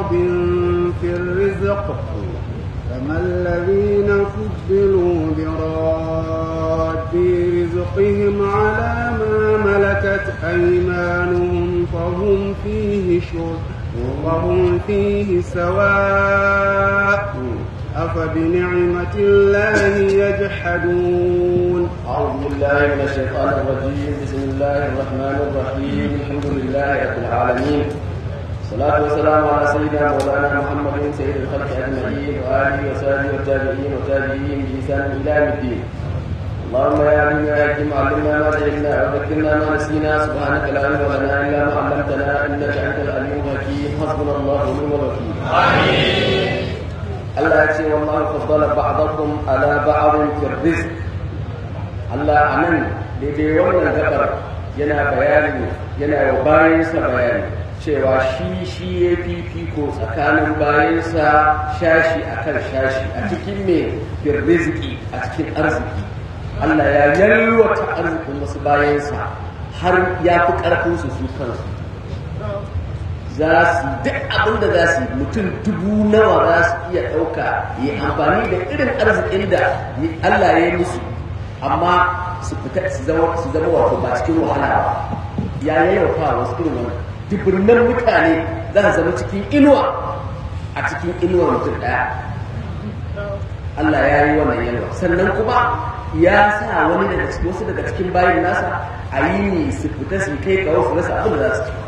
رغب في الرزق فما الذين فضلوا براد رزقهم على ما ملكت أيمانهم فهم فيه شر وهم فيه سواء أفبنعمة الله يجحدون أعوذ بالله من الشيطان الرجيم بسم الله الرحمن الرحيم الحمد لله رب العالمين الصلاة والسلام على سيدنا مولانا محمد سيد الخلق أجمعين وآله وصحبه والتابعين وتابعين بإحسان إلى يوم الدين اللهم يا عليم يا حكيم علمنا ما جهلنا وذكرنا ما نسينا سبحانك لا علم لنا إلا ما علمتنا إنك أنت العليم الحكيم حسبنا الله ونعم الوكيل آمين Allah ya ce wallahu faddala ba'dakum ala ba'din fi rizq Allah anan daidai wannan gabar yana bayani yana wa bayansa bayani cewa shi shi ya fifiko tsakanin bayansa shashi akan shashi a cikin me fi rizqi a cikin arziki Allah ya yalwata arzikin wasu bayansa har ya fi ƙarfin su su kansu za su duk abin da za su yi mutum dubu nawa za su iya ɗauka yi amfani da irin arzikin da Allah ya yi musu amma su fita su zama su zama wato ba cikin wahala ba ya yayyafa wasu irin wannan duburnan mutane za su zama cikin inuwa a cikin inuwar mutum ɗaya Allah ya yi wannan yalwa sannan kuma ya sa wani daga cikin wasu daga cikin bayan nasa a yi ne su fita su kai kawo su rasa abin da za su ci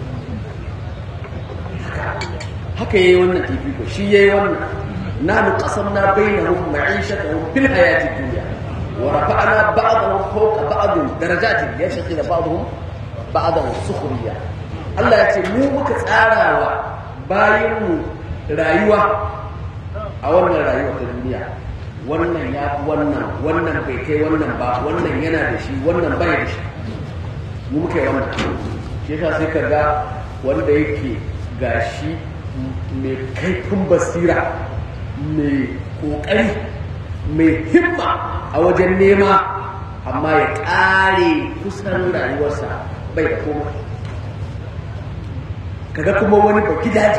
haka yayi wannan fifiko shi yayi wannan nahnu qasamna bainahum ma'ishatahum fil hayati dunya wa rafa'na ba'dahum fawqa ba'd darajatin yashqi ba'dahum ba'dan sukhriya Allah ya ce mu muka tsarawa bayin mu rayuwa a wannan rayuwa ta duniya wannan ya fi wannan wannan bai kai wannan ba wannan yana da shi wannan bai da shi mu muka yi wannan shi yasa sai ka ga wanda yake gashi mai kaifin basira mai kokari mai himma a wajen nema amma ya ƙare kusan rayuwarsa bai da koma kaga kuma wani ba gidaje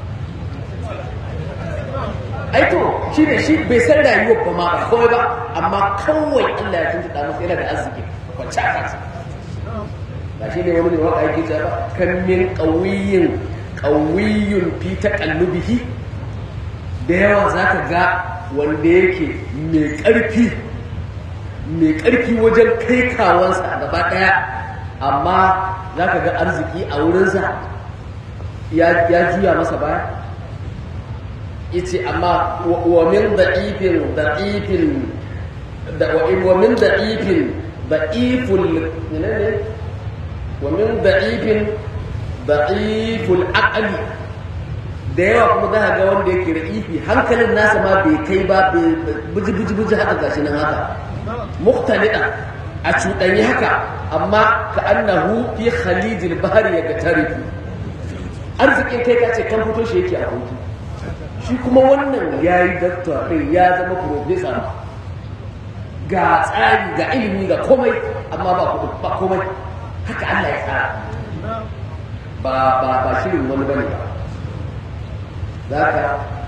aito shi ne shi bai san rayuwar ba ma ba kawai ba amma kawai Allah ya tuntuɗa masa yana da arziki wacce a kansa ba shi ne wani ne waka yake cewa kan min ƙauyin ƙawiyun fi taƙallubihi da yawa za ka ga wanda yake mai ƙarfi mai ƙarfi wajen kai kawansa a gaba ɗaya amma za ka ga arziki a wurinsa ya juya masa baya yace amma wa min da'ifin da'ifin wa min da'ifin da'iful ne wa min da'ifin da'iful aqli da yawa kuma za ga wanda yake ra'ifi hankalin nasa ma bai kai ba buji buji buji haka gashi nan haka muqtalida a cuɗanyi haka amma ka annahu fi khalijil bahri ya gatarifu arzikin kai ka ce kan fito shi yake a hutu shi kuma wannan ya yi dakta ɗin ya zama profesa ga tsari ga ilimi ga komai amma ba kuɗi ba komai haka Allah ya tsara ba ba ba shirin wani bane ba za ka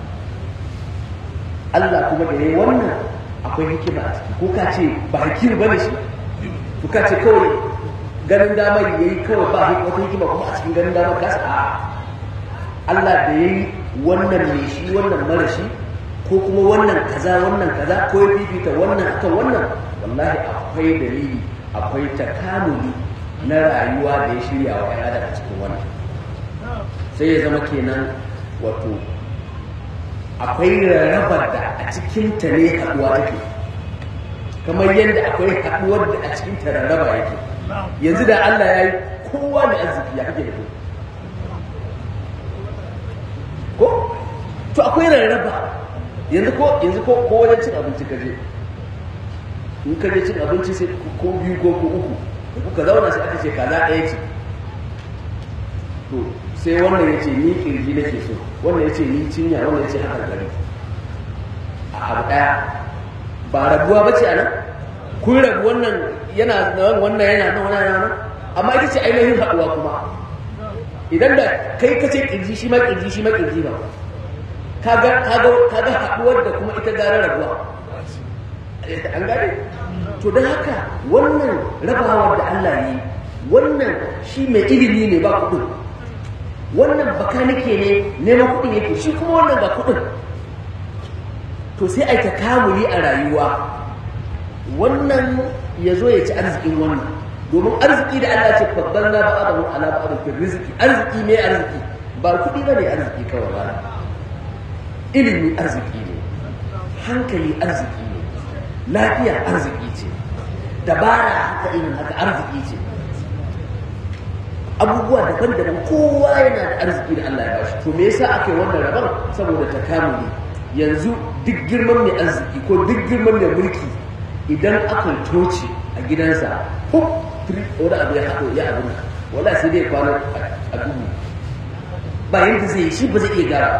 Allah kuma da yayi wannan akwai hikima a ciki ko ka ce ba hikima bane shi ko ka ce kawai ganin damar yayi kawai ba wata hikima kuma a cikin ganin damar kasa a Allah da yayi wannan ne shi wannan mara shi ko kuma wannan kaza wannan kaza ko ya fifita wannan akan wannan wallahi akwai dalili akwai takamuli na rayuwa da ya shirya wa ɗan adam a cikin wannan sai ya zama kenan wato akwai rarrabar da a cikin ta ne haɗuwa take kamar yadda akwai haɗuwar da a cikin ta rarraba yake yanzu da Allah ya yi kowa da arziki ya kake da ku ko to akwai rarraba yanzu ko yanzu ko ko wajen cin abinci ka je in ka je cin abinci sai ko biyu ko ko uku da kuka zauna sai aka ce kaza ɗaya ce to sai wannan ya ce ni kirji nake so wannan ya ce ni cinya wannan ya ce haka gari a abu ɗaya ba rabuwa ba ce a nan kun rabu wannan yana nan wannan yana nan wannan yana nan amma ita ce ainihin haɗuwa kuma idan da kai ka ce kirji shi ma kirji shi ma kirji ba kaga kaga kaga haduwar da kuma ita gara rabuwa an gane to don haka wannan rabawar da Allah yi wannan shi mai ilimi ne ba kudin wannan bakanike ne neman kudin yake shi kuma wannan ba kudin to sai a ta kamuli a rayuwa wannan ya zo ya ci arzikin wannan domin arziki da Allah ce babban na ba adamu ala ba adamu riziki arziki mai arziki ba kudi ba ne arziki kawai ba ilimi arziki ne hankali arziki ne lafiya arziki ce dabara haka irin haka arziki ce abubuwa daban-daban kowa yana da arziki da Allah ya bashi to me yasa aka yi wannan rabon saboda takamuli yanzu duk girman mai arziki ko duk girman mai mulki idan aka toce a gidansa huk wani abu ya haɗo ya abin wala sai dai kwana a dubu ba yadda zai yi shi ba zai iya gyara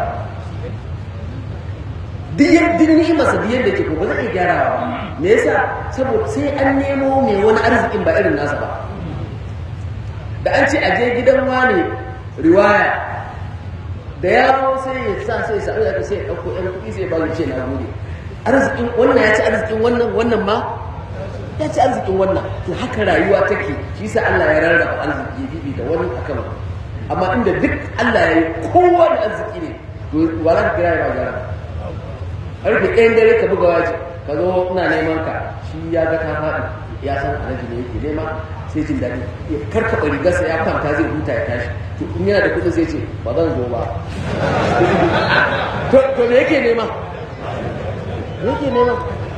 duk ni'imarsa duk yadda ke ko ba zai iya gyara ba me yasa saboda sai an nemo mai wani arzikin ba irin nasa ba da an ce a je gidan wane riwaya da yaro sai ya sa sai ya sa'u da sai ya ɗauko ɗan kuɗi sai ya ba ce na gode arzikin wannan ya ci arzikin wannan wannan ma ya ci arzikin wannan to haka rayuwa take shi sa Allah ya rarraba arziki bibi da wani akan amma inda duk Allah ya yi kowa da arziki ne to wala ka kira ya gyara karfe ɗayan dare ka buga waje ka zo ina neman ka shi ya ga ta faɗi ya san alaji ne yake nema sai jin daɗi ya karkaɓa rigarsa ya kwanta zai huta ya tashi to in yana da kuɗin sai ce ba zan zo ba to me yake nema me yake nema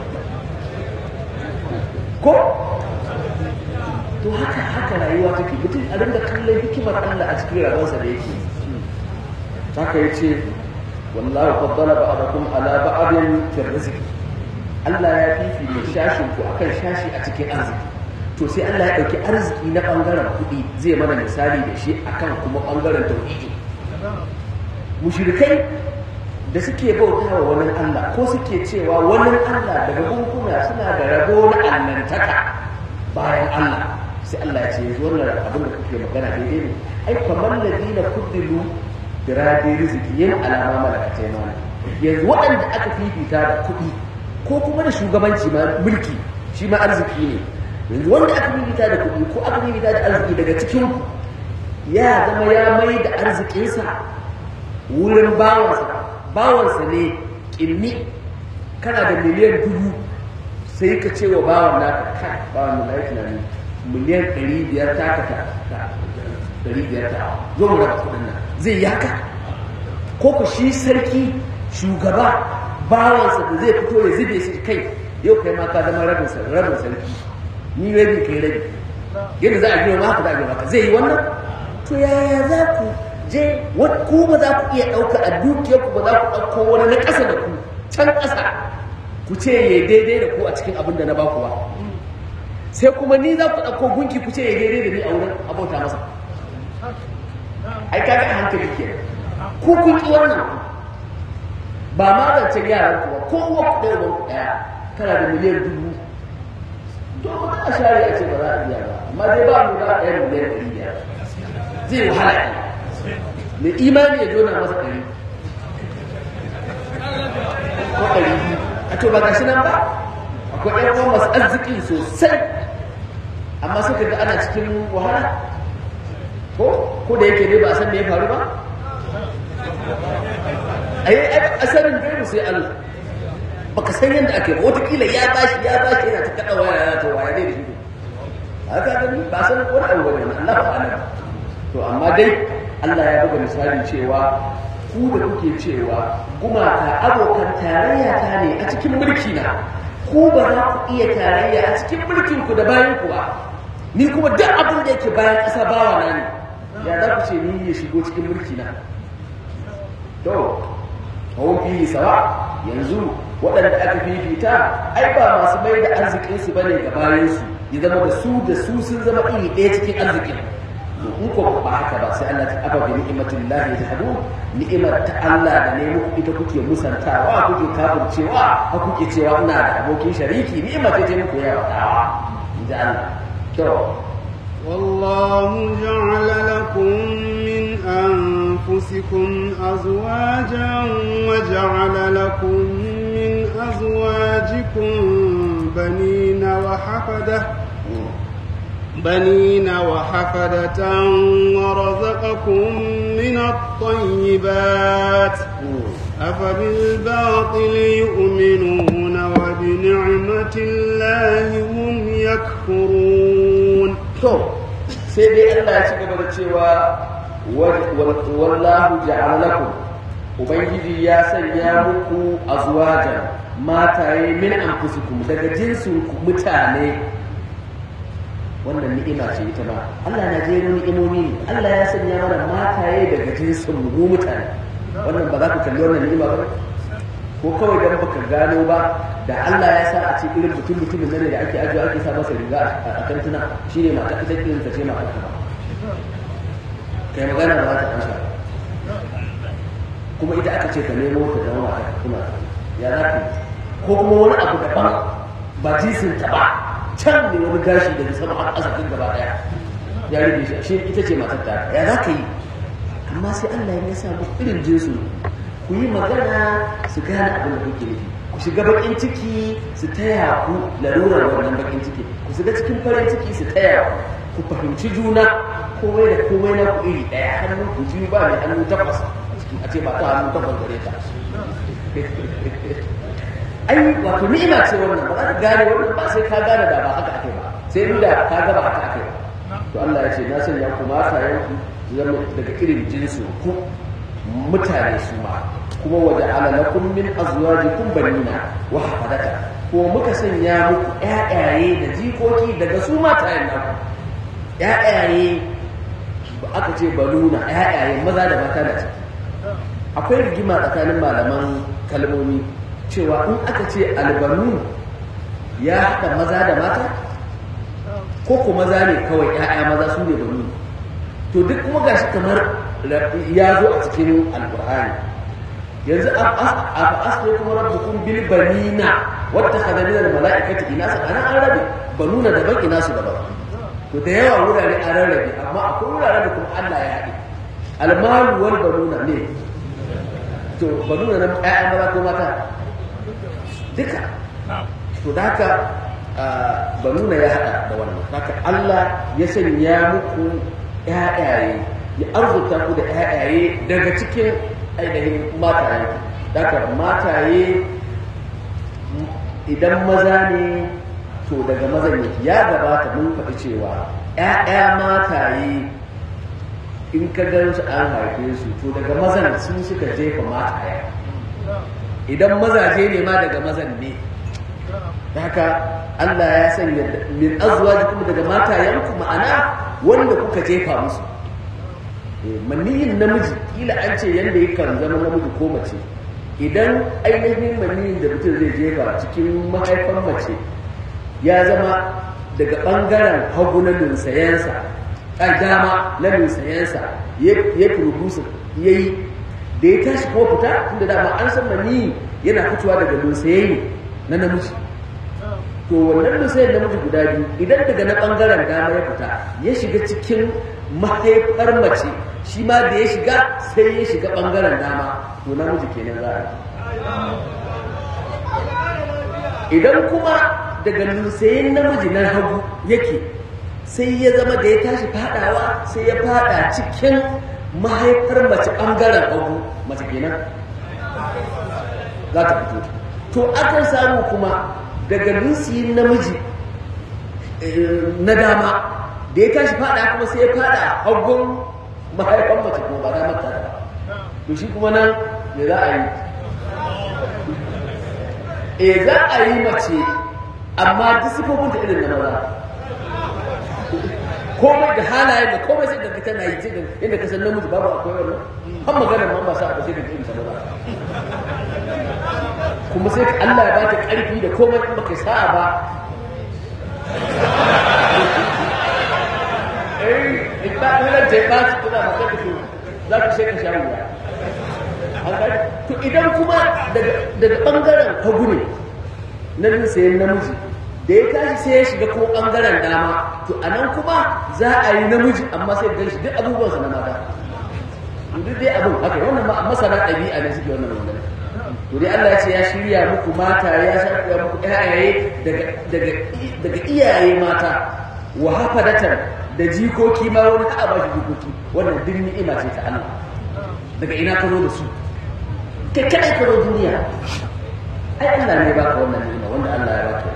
ko to haka haka rayuwa take mutum a rinda kallon hikimar Allah a cikin rabansa da yake haka ya ce wallahu faddala ba'dakum ala ba'din fi rizq Allah ya fifita shashin ku akan shashi a cikin arziki to sai Allah ya dauki arziki na bangaren kuɗi zai mana misali da shi akan kuma bangaren tauhidi mushrikai da suke bauta wa wani Allah ko suke cewa wani Allah daga gunkuna suna da rabo na annantaka bayan Allah sai Allah ya ce yanzu wannan abin da kuke magana daidai ne ai kamar ladina kuddilu birade riziki yin alama malakatai mana yanzu waɗanda aka fifita da kuɗi ko kuma da shugabanci ma mulki shi ma arziki ne yanzu wanda aka fifita da kuɗi ko aka fifita da arziki daga cikin ku ya zama ya mai da arzikinsa wurin bawansa bawansa ne ƙilmi kana da miliyan dubu sai ka ce wa bawan naka kai bawan da na tunani miliyan ɗari biyar ta ka ta ɗari biyar ta zo mu raba kuɗin nan zai yaka ko ku shi sarki shugaba bawansa da zai fito ya zube shi kai yau kai ma ka zama rabin rabin sarki ni rabi kai rabi yadda za a gina ma haka za a gina maka zai yi wannan to yaya za ku je ku ba za ku iya ɗauka a dukiyar ku ba za ku ɗauko wani na ƙasa da ku can ƙasa ku ce ya daidai da ku a cikin abin da na baku ba sai kuma ni za ku ɗauko gunki ku ce ya daidai da ni a wurin abota masa ai kaga a hankali ke ku kun ki wannan ba ma zancen yaran ku ba ko uwa ku ɗaya ku ɗaya kana da miliyan dubu to ba a share a ce ba za a biya ba amma dai ba mu za a ɗaya miliyan ɗari biyar zai wahala mai imani ya jona masa ɗari ko ɗari a to ba ga shi nan ba akwai ɗan uwan masu arziki sosai amma suka ga ana cikin wahala ko ko da yake dai ba a san me ya faru ba ai asarin gaibu sai Allah baka san yadda ake ba wataƙila ya bashi ya bashi yana ta kaɗa waya yana ta waya dai da shi haka gani ba san wani abu bane Allah ba alam to amma dai Allah ya buga misali cewa ku da kuke cewa gumaka abokan tarayya ta ne a cikin mulki na ku ba za ku iya tarayya a cikin mulkin ku da bayan ku ba ni kuma duk abin da yake bayan ƙasa bawa na ne ya za ku ce ni ya shigo cikin mulki na to hawon fiye sawa yanzu waɗanda aka fifita ai ba masu mai da arzikinsu ba ne ga bayansu ya zama da su da su sun zama iri ɗaya cikin arzikin in ko ba haka ba sai Allah ta aba bi ni'matin lahi tahdu ni'imar ta Allah da ne muku ita kuke musantawa kuke kafircewa ha kuke cewa ina da abokin shariki ni'imar ce ta muku yawa inji Allah to والله جعل لكم من أنفسكم أزواجا وجعل لكم من أزواجكم بنين وحفدة بنين وحفدة ورزقكم من الطيبات أفبالباطل يؤمنون وبنعمة الله هم يكفرون to sai dai Allah ya ci gaba da cewa wallahu ja'ala lakum ubangiji ya sanya muku azwajan mataye min anfusikum daga jinsin ku mutane wannan ni'ima ce ita ma Allah na jero ni'imomi ne Allah ya sanya mana mataye daga jinsin mu mutane wannan ba za ku kalli wannan ni'ima ba ko kawai dan baka gano ba da Allah ya sa a ce irin mutum mutumin nan da ake ajiye ake sa masa riga a kantuna shine mata ita irin ta ce mata ba kai magana ba za ta amsa kuma ita aka ce ka nemo ta zama mata kuma ya za ka ko kuma wani abu daban ba jinsin ta ba can ne wani gashi daga sama har asakin gaba daya ya rage shi shi ita ce matar ta ya za ka yi amma sai Allah ya sa muku irin jinsu ku yi magana su gane abin da kuke nufi ku shiga bakin ciki su taya ku larurar wannan bakin ciki ku shiga cikin farin ciki su taya ku ku fahimci juna komai da komai na ku iri ɗaya hannun ku ji ba mai hannu takwas a ce ba ta hannu takwas gare ta ai wato ni'ima ce wannan ba za ka gane wannan ba sai ka gane da ba haka ake ba sai inda ka ga ba haka ake ba to Allah ya ce na sanya ku mata yanku zama daga irin jinsu ku mutane su ma kuma waje alalakun min azwajikum banina wa hafadata ko muka sanya muku ƴaƴaye da jikoki daga su matayen naku ƴaƴaye aka ce baluna ƴaƴaye maza da mata da ciki akwai rigima tsakanin malaman kalmomi cewa in aka ce albanu ya haɗa maza da mata ko ko maza ne kawai ƴaƴa maza su ne banu to duk kuma gashi kamar ya zo a cikin alkur'ani yanzu a asli kuma rabbukum bil banina wata khadha min al malaikati inasa ana an rabe banuna daban inasu daban to da yawa wurare an rarrabe amma akwai wurare da kuma Allah ya haɗe almalu wal banuna ne to banuna nan ƴaƴan maza ko mata duka to da haka banuna ya haɗa da wannan haka Allah ya sanya muku ƴaƴaye ya arzuta ku da ƴaƴaye daga cikin ainihin mataye daga mataye idan maza ne to daga mazan yake ya gabata mun faɗi cewa ƴaƴa mataye in ka gan su an haife su to daga mazan sun suka jefa mataye idan mazaje ne ma daga mazan ne haka Allah ya sanya min azwajikum daga matayenku ma'ana wanda kuka jefa musu maniyin namiji kila an ce yadda yakan zama namiji ko mace idan ainihin maniyin da mutum zai jefa cikin mahaifan mace ya zama daga ɓangaren hagu na lunsayensa a dama na lunsayensa ya turbusa ya yi da ya tashi kuma fita tunda dama an san maniyi yana fitowa daga lunsaye na namiji to wannan lunsayen namiji guda biyu idan daga na ɓangaren dama ya fita ya shiga cikin mahaifar mace shi ma da ya shiga sai ya shiga ɓangaren dama to namiji kenan za a idan kuma daga lusayin namiji na hagu yake sai ya zama da ya tashi fadawa sai ya fada cikin mahaifar mace ɓangaren hagu mace kenan za ta fito to akan samu kuma daga lusayin namiji na dama da ya tashi fada kuma sai ya fada hagun mahaifan mace kuma ba za mata ba to shi kuma nan me za a yi e za a yi mace amma duk sifofin ta irin na maza komai da halayen da komai sai da tana yi cikin inda ka san namiji babu akwai wannan har maganar ma ba sa a sai da irin ta maza kuma sai Allah ya ba ta karfi da komai in baka sa'a ba eh in ba hulan ta ba su tuna maka da su za ku sai ka sha wuya to idan kuma daga bangaren hagu ne na sayan namiji da ya tashi sai ya shiga ko bangaren dama to a nan kuma za a yi namiji amma sai gan shi duk abubuwansa na mata duk dai abin haka wannan masana ɗabi'a ne suke wannan magana to dai Allah ya ce ya shirya muku mata ya shirya muku ƴaƴaye daga daga daga iyaye mata wa hafadatan da jikoki ma wani ka ba shi jikoki wannan duk ni'ima ce ta Allah daga ina ka zo da su kai kadai ka zo duniya ai Allah ne baka wannan ni'ima wanda Allah ya baka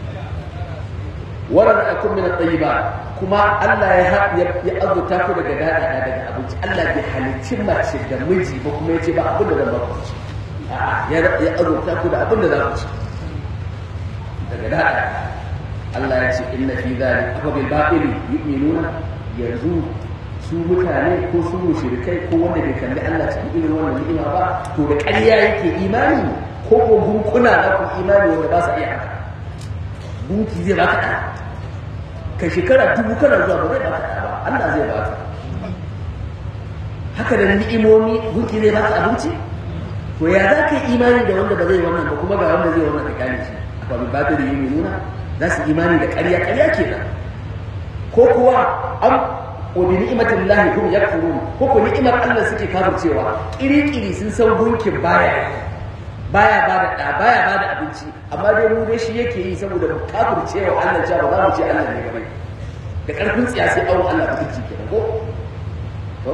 ورزقكم من الطيبات kuma Allah ya ya azurta ku daga dada daga abinci Allah bai halicci mace da miji ba kuma yace ba abin da zan ba ku ci ya ya azurta ku da abin da za ku ci daga dada Allah ya ce inna fi dhalika afa bil batil yu'minuna yanzu su mutane ko su mushrikai ko wanda bai kalli Allah cikin irin wannan ni'ima ba to da ƙarya yake imani ko ko gunkuna na ku imani wanda ba sa iya haka gunki zai baka ɗa ka shekara dubu kana zuwa ba zai baka ɗa ba Allah zai baka haka da ni'imomi gunki zai baka abinci to ya za ka yi imani da wanda ba zai wannan ba kuma ga wanda zai wannan ka gane shi akwai bin bata da yi nuna za su imani da ƙarya ƙarya kenan ko kuwa an wa bi ni'matin lahi hum yakfurun ko ko ni'imar Allah suke kafircewa kiri-kiri sun san gunkin baya baya ba da ɗa baya ba da abinci amma dai mu dai shi yake yi saboda mu kafircewa Allah cewa ba za mu ce Allah ne gaba da ƙarfin tsiya sai awon Allah mutunci kenan ko to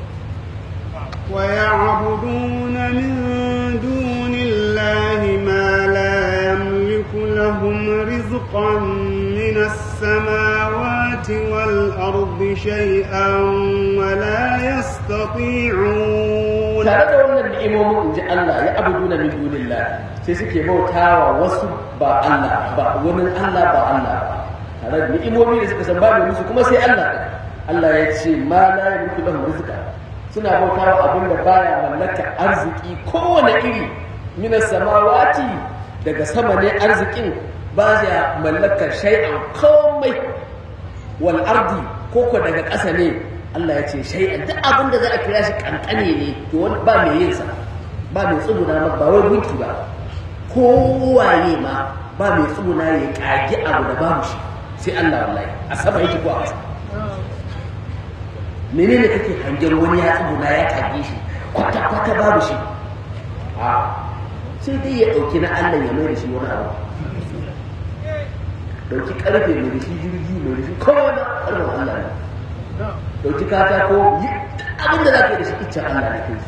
ويعبدون من دون الله ما لا يملك لهم رزقا من السماوات والأرض شيئا ولا يستطيعون tare da wannan ni'imomin in ji Allah ya abuduna min dunillah sai suke bautawa wasu ba Allah ba wani Allah ba Allah ba tare da ni'imomi da suka san babu musu kuma sai Allah Allah ya ce ma la yamliku lahum rizqa suna bautawa abin da baya mallaka arziki kowane iri min samawati daga sama ne arzikin ba ya mallaka shay'an komai wal ardi koko daga ƙasa ne Allah ya ce shay'an duk abin da za a kira shi kankane ne to wani ba mai yin sa ba mai tsuguna ma ba wai gunki ba kowaye ma ba mai tsuguna ya kage abu da babu shi sai Allah wallahi a sama yake ko a ƙasa menene kake hangen wani ya tsuguna ya kage shi kwata kwata babu shi a sai dai ya dauki na Allah ya mai da shi wani abu dauki karfe mai da shi jirgi mai da shi kowa na karfin Allah ne dauki katako yi abin da za ka yi da shi iccen Allah ne kai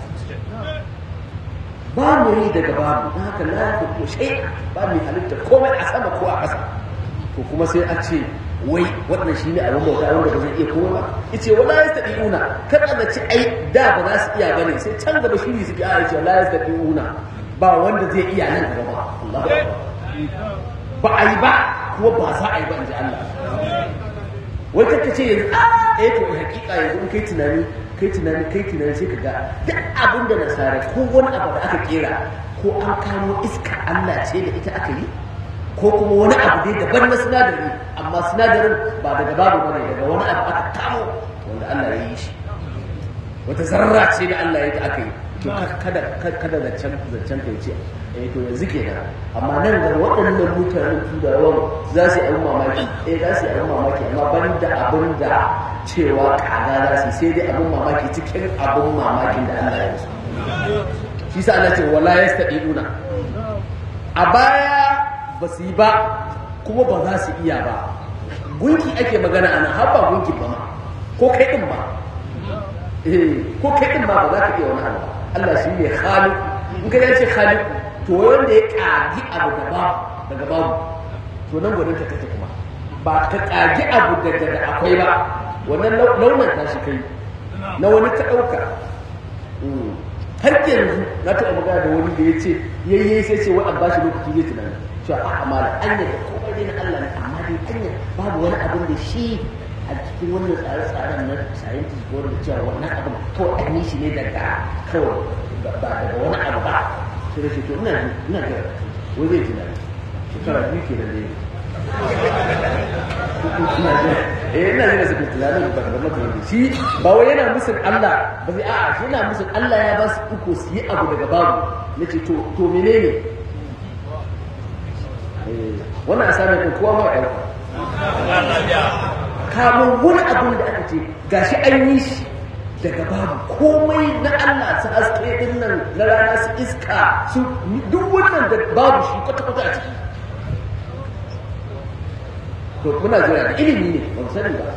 ba mu yi daga babu na haka la ya ko shai ba mu halitta komai a sama ko a ƙasa to kuma sai a ce wai wannan shine abin bauta wanda ba zai iya komai ba yace wala yastati'una kada da ci ai da ba za su iya bane sai can gaba shi ne suke a ce la yastati'una ba wanda zai iya nan gaba ba Allah ba a yi ba kuma ba za a yi ba in ji Allah wai kaka ce yanzu a eh to hakika yanzu in kai tunani kai tunani kai tunani sai ka ga duk abin da nasara ko wani abu da aka kera ko an kamo iska Allah ce da ita aka yi ko kuma wani abu dai daban na sinadari amma sinadarin ba daga babu bane daga wani abu aka kamo wanda Allah ya yi shi wata zarra ce da Allah ya yi aka yi to kada kada zancen zancen kai ce eh to yanzu kenan amma nan ga waɗannan mutanen turawan za su yi abin mamaki eh za su yi abin mamaki amma ban da abin da cewa kaga za su sai dai abin mamaki cikin abin mamakin da Allah ya yi shi sa Allah ce wala yastadiuna a baya ba su yi ba kuma ba za su iya ba gunki ake magana ana har ba gunki ba ma ko kai din ba eh ko kai din ba ba za ka iya wani abu Allah shi ne khaliq in ka ce khaliq to wanda ya kagi abu da ba daga babu to nan gwanin ta kace kuma ba ka kagi abu daga da akwai ba wannan launin ta shi kai na wani ta dauka har yanzu na taɓa magana da wani da ya ce yayye sai ce wai an bashi lokaci zai tunani cewa a amala anya da komai dai na Allah ne amma dai anya babu wani abin da shi a cikin wannan tsare-tsaren na scientist ko da cewa wannan abin kawai an yi shi ne daga kawai ba daga wani abu ba sai da shi to ina ina ga wai zai tunani shekara biyu ke da dai eh ina jira su tunanin ba da mutum shi ba wai yana musun Allah ba sai a'a shi yana musun Allah ya ba su uku su yi abu daga babu nace to to menene wannan asamin ɗin kowa ma ɗauka kamun wani abin da aka ce gashi an yi shi daga babu komai na Allah su haske din nan na rana su iska su duk wannan da babu shi kwata-kwata a ciki to muna jira da ilimi ne ba mu sani ba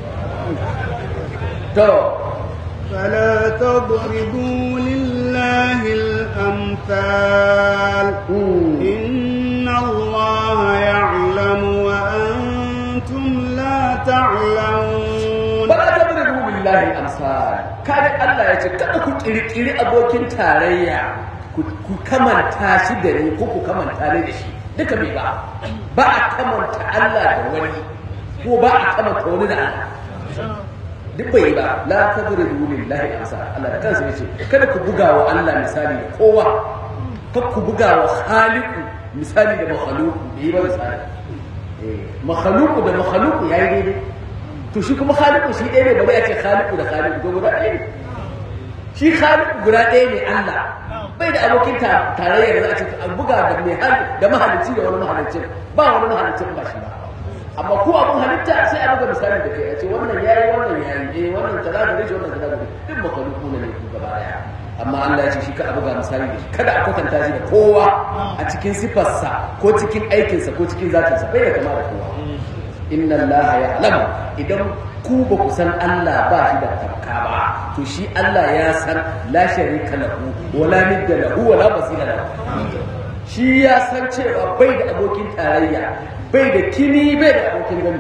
to فلا تضربوا لله الأمثال إن الله يعلم وأنتم لا تعلمون ba ta bari billahi amsal kada Allah ya ce kada ku kirkiri abokin tarayya ku ku kamanta shi da ni ko ku kamanta ni da shi duka bai ba ba a kamanta Allah da wani ko ba a kamanta wani da Allah duk bai ba la tadribu lillahi amsal Allah da kansa yace kada ku buga wa Allah misali da kowa kada ku buga wa khaliqu misali da makhluqu bai ba misali eh makhluqu da makhluqu yayi daidai to shi kuma khaliqu shi ɗaya ne ba zai ce khaliqu da khaliqu ko guda ɗaya ne shi khaliqu guda ɗaya ne Allah bai da abokin tarayya da za a ce an buga da mai hali da mahalicci da wani mahalicci ba wani mahalicin ba shi ba amma ko abun halitta sai a buga misali da kai a ce wannan yayi wannan yayi eh wannan kaza da rishi wannan kaza da rishi duk makhluqu ne ku gaba daya amma Allah ya ce shi ka a buga misali da shi kada a kwatanta shi da kowa a cikin sifarsa ko cikin aikinsa ko cikin zatinsa bai da kama da kowa inna allaha ya'lamu idan ku ba ku san Allah ba shi da tafka ba to shi Allah ya san la sharika lahu wala nidda lahu wala basira lahu shi ya san cewa bai da abokin tarayya bai da kini bai da abokin gani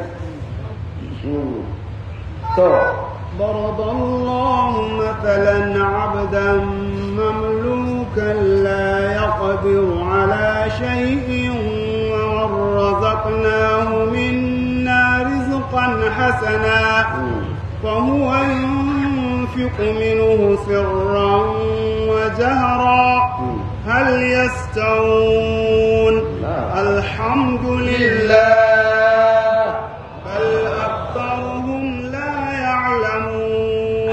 to ضرب الله مثلا عبدا مملوكا لا يقدر على شيء ومن رزقناه منا رزقا حسنا فهو ينفق منه سرا وجهرا هل يستوون الحمد لله بل أكثرهم لا يعلمون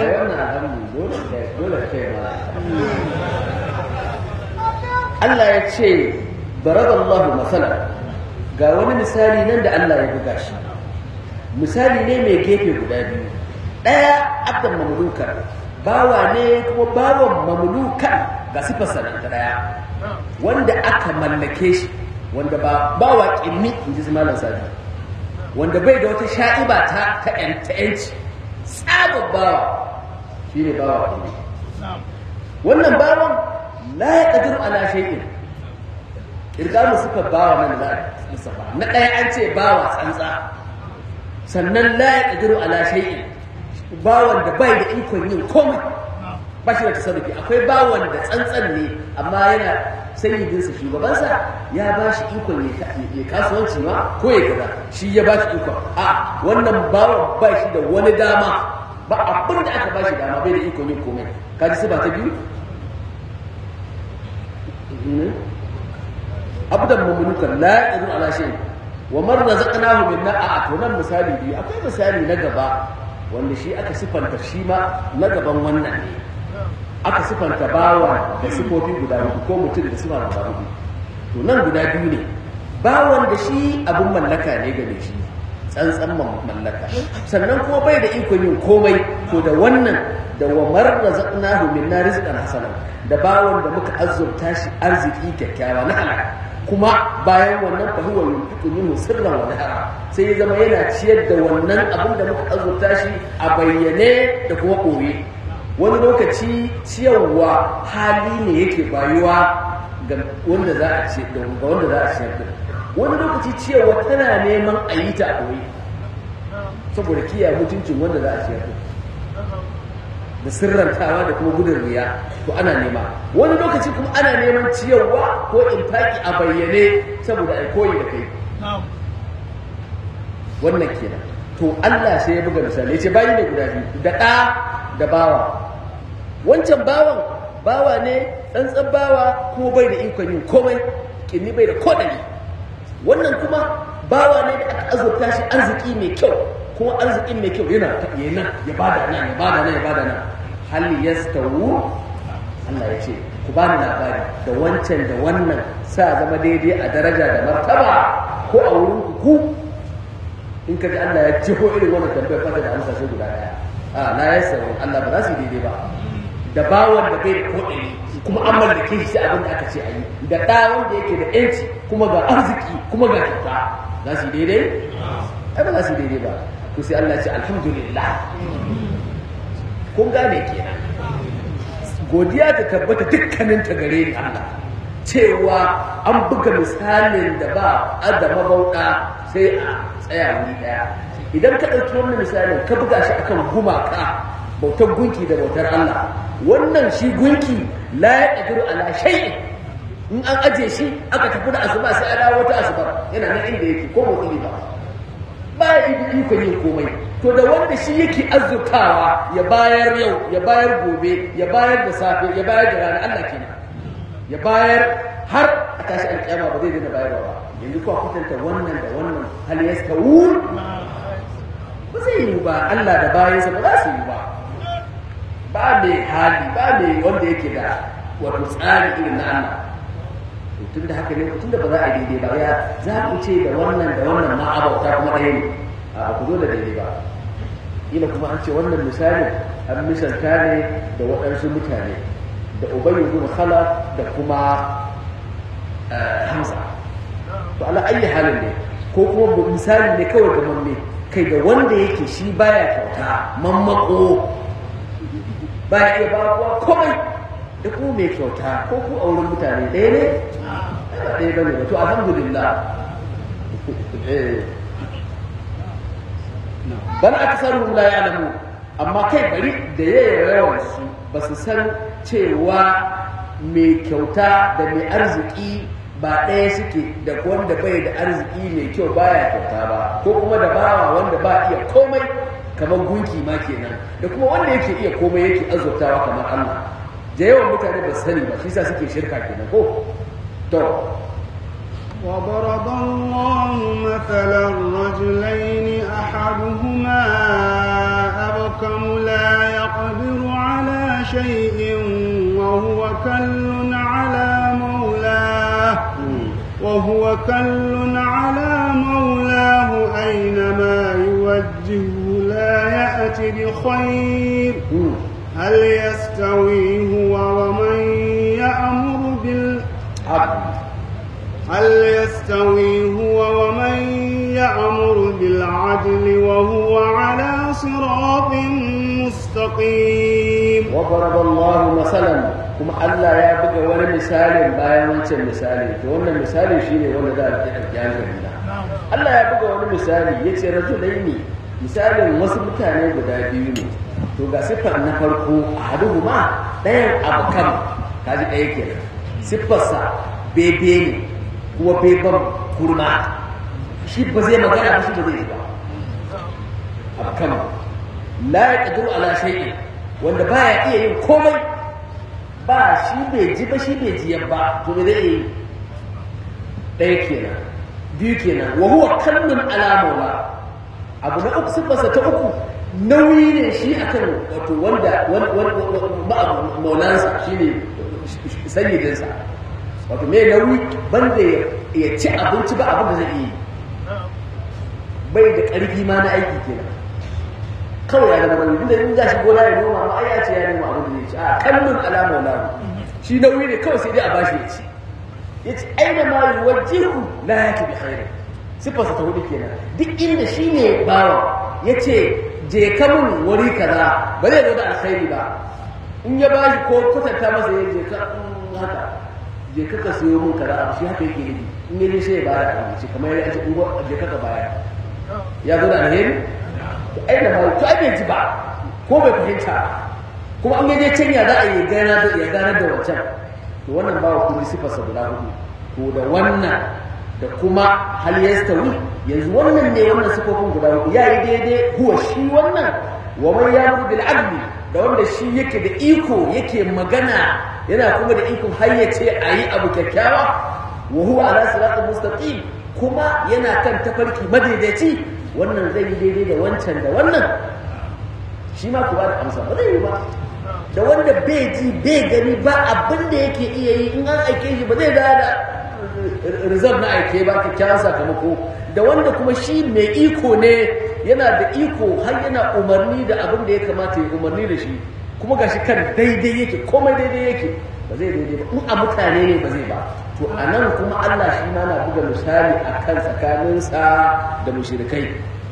Allah ya ce baradallahu masala ga wani misali nan da Allah ya buga shi misali ne mai gefe guda biyu ɗaya abdan mamlukan bawa ne kuma bawan mamlukan ga sifarsa nan ta ɗaya wanda aka mallake shi wanda ba bawa ƙimmi in ji malam sadi wanda bai da wata sha'iba ta ta yanci tsabon bawa shi ne bawa ƙimmi wannan bawan la ya ƙadiru ala shay'in irgamu suka bawa nan za a lissafa na ɗaya an ce bawa tsantsa sannan la ya ƙadiru ala shay'in bawan da bai da ikon yin komai ba shi da tasarrufi akwai bawan da tsantsan ne amma yana sayyidinsa shugabansa ya ba shi ikon ya kasuwanci ma ko ya gaza shi ya ba shi ikon a wannan bawan ba shi da wani dama ba abin da aka ba shi dama bai da ikon yin komai kaji su ba ta biyu abdan mamlukan la yaqdiru ala shay wa man razaqnahu minna a to nan misali biyu akwai misali na gaba wanda shi aka sifanta shi ma na gaban wannan ne aka sifanta bawa da sifofi guda hudu ko mutum da sifa guda hudu to nan guda biyu ne bawan da shi abin mallaka ne ga shi tsantsan mallaka sannan kuma bai da ikon yin komai to da wannan da wa marra zaqnahu minna rizqan hasanan da bawan da muka azurta shi arziki kyakkyawa na halaka kuma bayan wannan fa huwa yunfiqu minhu sirran wa nahara sai ya zama yana ciyar da wannan abin da muka azurta shi a bayyane da kuma koye wani lokaci ciyarwa hali ne yake bayuwa ga wanda za a ce ga wanda za a ciyar da wani lokaci ciyarwa tana neman a yi ta a koyi saboda kiyaye mutuncin wanda za a ciyar da da sirrantawa da kuma gudun riya to ana nema wani lokaci kuma ana neman ciyarwa ko infaki a bayyane saboda ai koyi da kai wannan kenan to Allah sai ya buga misali ya ce bayi ne guda biyu da ɗa da bawa wancan bawan bawa ne tsantsan bawa kuma bai da ikon yin komai kinni bai da kodani wannan kuma bawa ne da aka azurta shi arziki mai kyau kuma arzikin mai kyau yana ta yana ya bada nan ya bada nan ya bada nan hal yastawu Allah ya ce ku bani labari da wancan da wannan sa zama daidai a daraja da martaba ko a wurin ku in ka ji Allah ya jiho irin wannan tambayar fata da amsa sai guda daya a la yasawu Allah ba za su yi daidai ba da bawan da bai da kodari kuma an mallake shi sai abin da aka ce a yi da ɗa wanda yake da yanci kuma ga arziki kuma ga kyauta za su yi daidai ai ba za su yi daidai ba to sai Allah ya ce alhamdulillah kun gane kenan godiya ta tabbata dukkanin ta gare ni Allah cewa an buga misalin da ba adama bauɗa sai a tsaya wuri ɗaya idan ka ɗauki wannan misalin ka buga shi akan gumaka bautar gunki da bautar Allah wannan shi gunki la ya ƙadiru ala shay'in in an aje shi aka tafi da asuba sai a dawo wata asuba yana nan inda yake ko motsi ba ba ya yi ikon yin komai to da wanda shi yake azzurtawa ya bayar yau ya bayar gobe ya bayar da safe ya bayar da rana Allah kenan ya bayar har a tashi alƙiyama ba zai daina bayarwa ba yanzu kuwa kwatanta wannan da wannan hal yastawun ba zai yi ba Allah da bayansa ba za su yi ba ba mai hali ba mai wanda yake da wato tsari irin na Allah to tun da haka ne tun da ba za a yi daidai ba ya za ku ce da wannan da wannan ma abauta kuma ɗaya ne a ku zo da daidai ba ila kuma an ce wannan misalin an misalta ne da waɗansu mutane da ubayy ibn khalaf da kuma hamza to ala ayi halin ne ko kuma misali ne kawai ga mamme kai da wanda yake shi baya kyauta mammako baya iya ba kowa komai da kuma mai kyauta ko ku a wurin mutane ɗaya ne ba ɗaya ba ne to alhamdulillah bal aksaruhum la ya'lamu amma kai bari da yawan su ba su san cewa mai kyauta da mai arziki ba ɗaya suke da wanda bai da arziki mai kyau baya kyauta ba ko kuma da bawa wanda ba iya komai kamar gunki ma kenan da kuma wanda yake iya komai yake azurtawa kamar Allah da yawan mutane ba sani ba shi sa suke shirka kenan ko to وضرب الله مثلا رجلين أحدهما أبكم لا يقدر على شيء وهو كل على مولاه وهو كل على مولاه أينما يوجهه لا يأتي بخير هل يستوي هو ومن يأمر بالعدل هل يستوي هو ومن يأمر بالعدل وهو على صراط مستقيم وضرب الله مثلا kuma Allah ya buga wani misalin bayan wancan misali to wannan misali shine wanda za a ji alƙiyar da Allah ya buga wani misali yace rajulaini misalin wasu mutane guda biyu ne to ga siffar na farko ahaduhuma ɗayan abukan kaji ɗaya kenan siffarsa bebe ne kuma beban kurma shi ba zai magana ba shi ba zai yi ba abukan la ya ƙadiru ala shay'in wanda baya iya yin komai ba shi bai ji ba shi bai ji ba to me zai yi ɗaya kenan biyu kenan wa huwa kallon alamowa abu na uku sifarsa ta uku nauyi ne shi akan wato wanda maulansa shi ne sanyidinsa wato mai nauyi banda ya ci abinci ba abin da zai yi bai da ƙarfi ma na aiki kenan kawai ya zama nauyi inda in za shi gona ya noma ma ai ya ce ya noma abin da zai ci a kallon alama wala shi nauyi ne kawai sai dai a bashi ya ci ya ci aina ma yuwajjihu la yaki bi khairin sifarsa ta hudu kenan duk inda shi ne bawa ya ce je ka mun wuri kaza ba zai zo da alkhairi ba in ya bashi ko kwatanta masa ya je ka haka je ka ka siyo mun kaza abu shi haka yake nufi in ya je sai ya bayar da abinci kamar ya ce in je ka ka bayar ya zo da alheri ai da mai to ai bai ji ba ko bai fahimta kuma an gaje can ya za a yi gana da ya gana da wancan to wannan bawa kuma sifarsa guda hudu to da wannan da kuma hal yastawi yanzu wannan ne wannan sifofin guda hudu ya yi daidai huwa shi wannan wa man yamuru bil adli da wanda shi yake da iko yake magana yana kuma da ikon hayyace a yi abu kyakkyawa wa huwa ala siratal mustaqim kuma yana kan tafarki madaidaici wannan zai yi daidai da wancan da wannan shi ma ku ba da amsa ba zai yi ba da wanda bai ji bai gani ba abin da yake iya yi in an aike shi ba zai da da result na aike ba kyakkyawan sakamako da wanda kuma shi mai iko ne yana da iko har yana umarni da abin da ya kamata ya umarni da shi kuma gashi kan daidai yake komai daidai yake ba zai daidai ba in a mutane ne ba zai ba to a nan kuma Allah shi ma na buga misali a kan tsakaninsa da mushirikai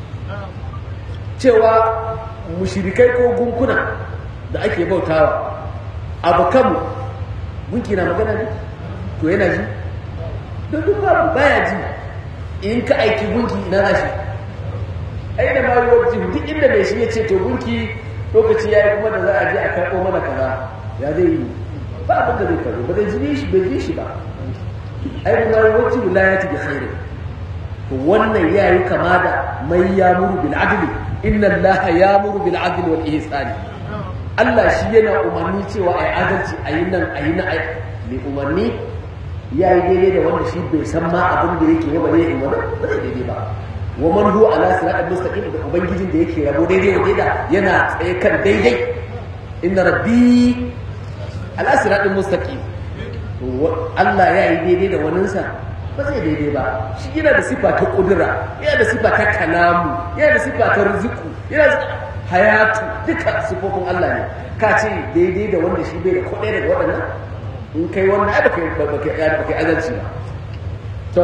cewa mushirikai ko gunkuna da ake bautawa abu kanmu gunki na magana ne to yana ji don duk babu baya ji in ka aiki gunki ina na shi ai da ma yi duk inda mai shi ya ce to gunki lokaci ya yi kuma da za a je a karɓo mana kaza ya zai yi ba abin da zai karɓo ba zai ji shi bai ji shi ba ai da ma yi wacce wilayati bi khairi to wannan ya yi kama da mai yamuru bil adli inna allaha yamuru bil adli wal ihsani Allah shi yana umarni cewa ai adalci ayi nan ayi na ai mai umarni ya yi daidai da wanda shi bai san ma abin da yake ba zai yi ba zai daidai ba wa man huwa ala siratal mustaqim da ubangijin da yake rabo daidai wa daida yana tsaye kan daidai inna rabbi ala siratal mustaqim Allah ya yi daidai da waninsa ba zai daidai ba shi yana da sifa ta kudura yana da sifa ta kalamu yana da sifa ta riziku yana da hayatu duka sifofin Allah ne ka ce daidai da wanda shi bai da kuɗi daga waɗannan in kai wannan ai baka baka azalci ba to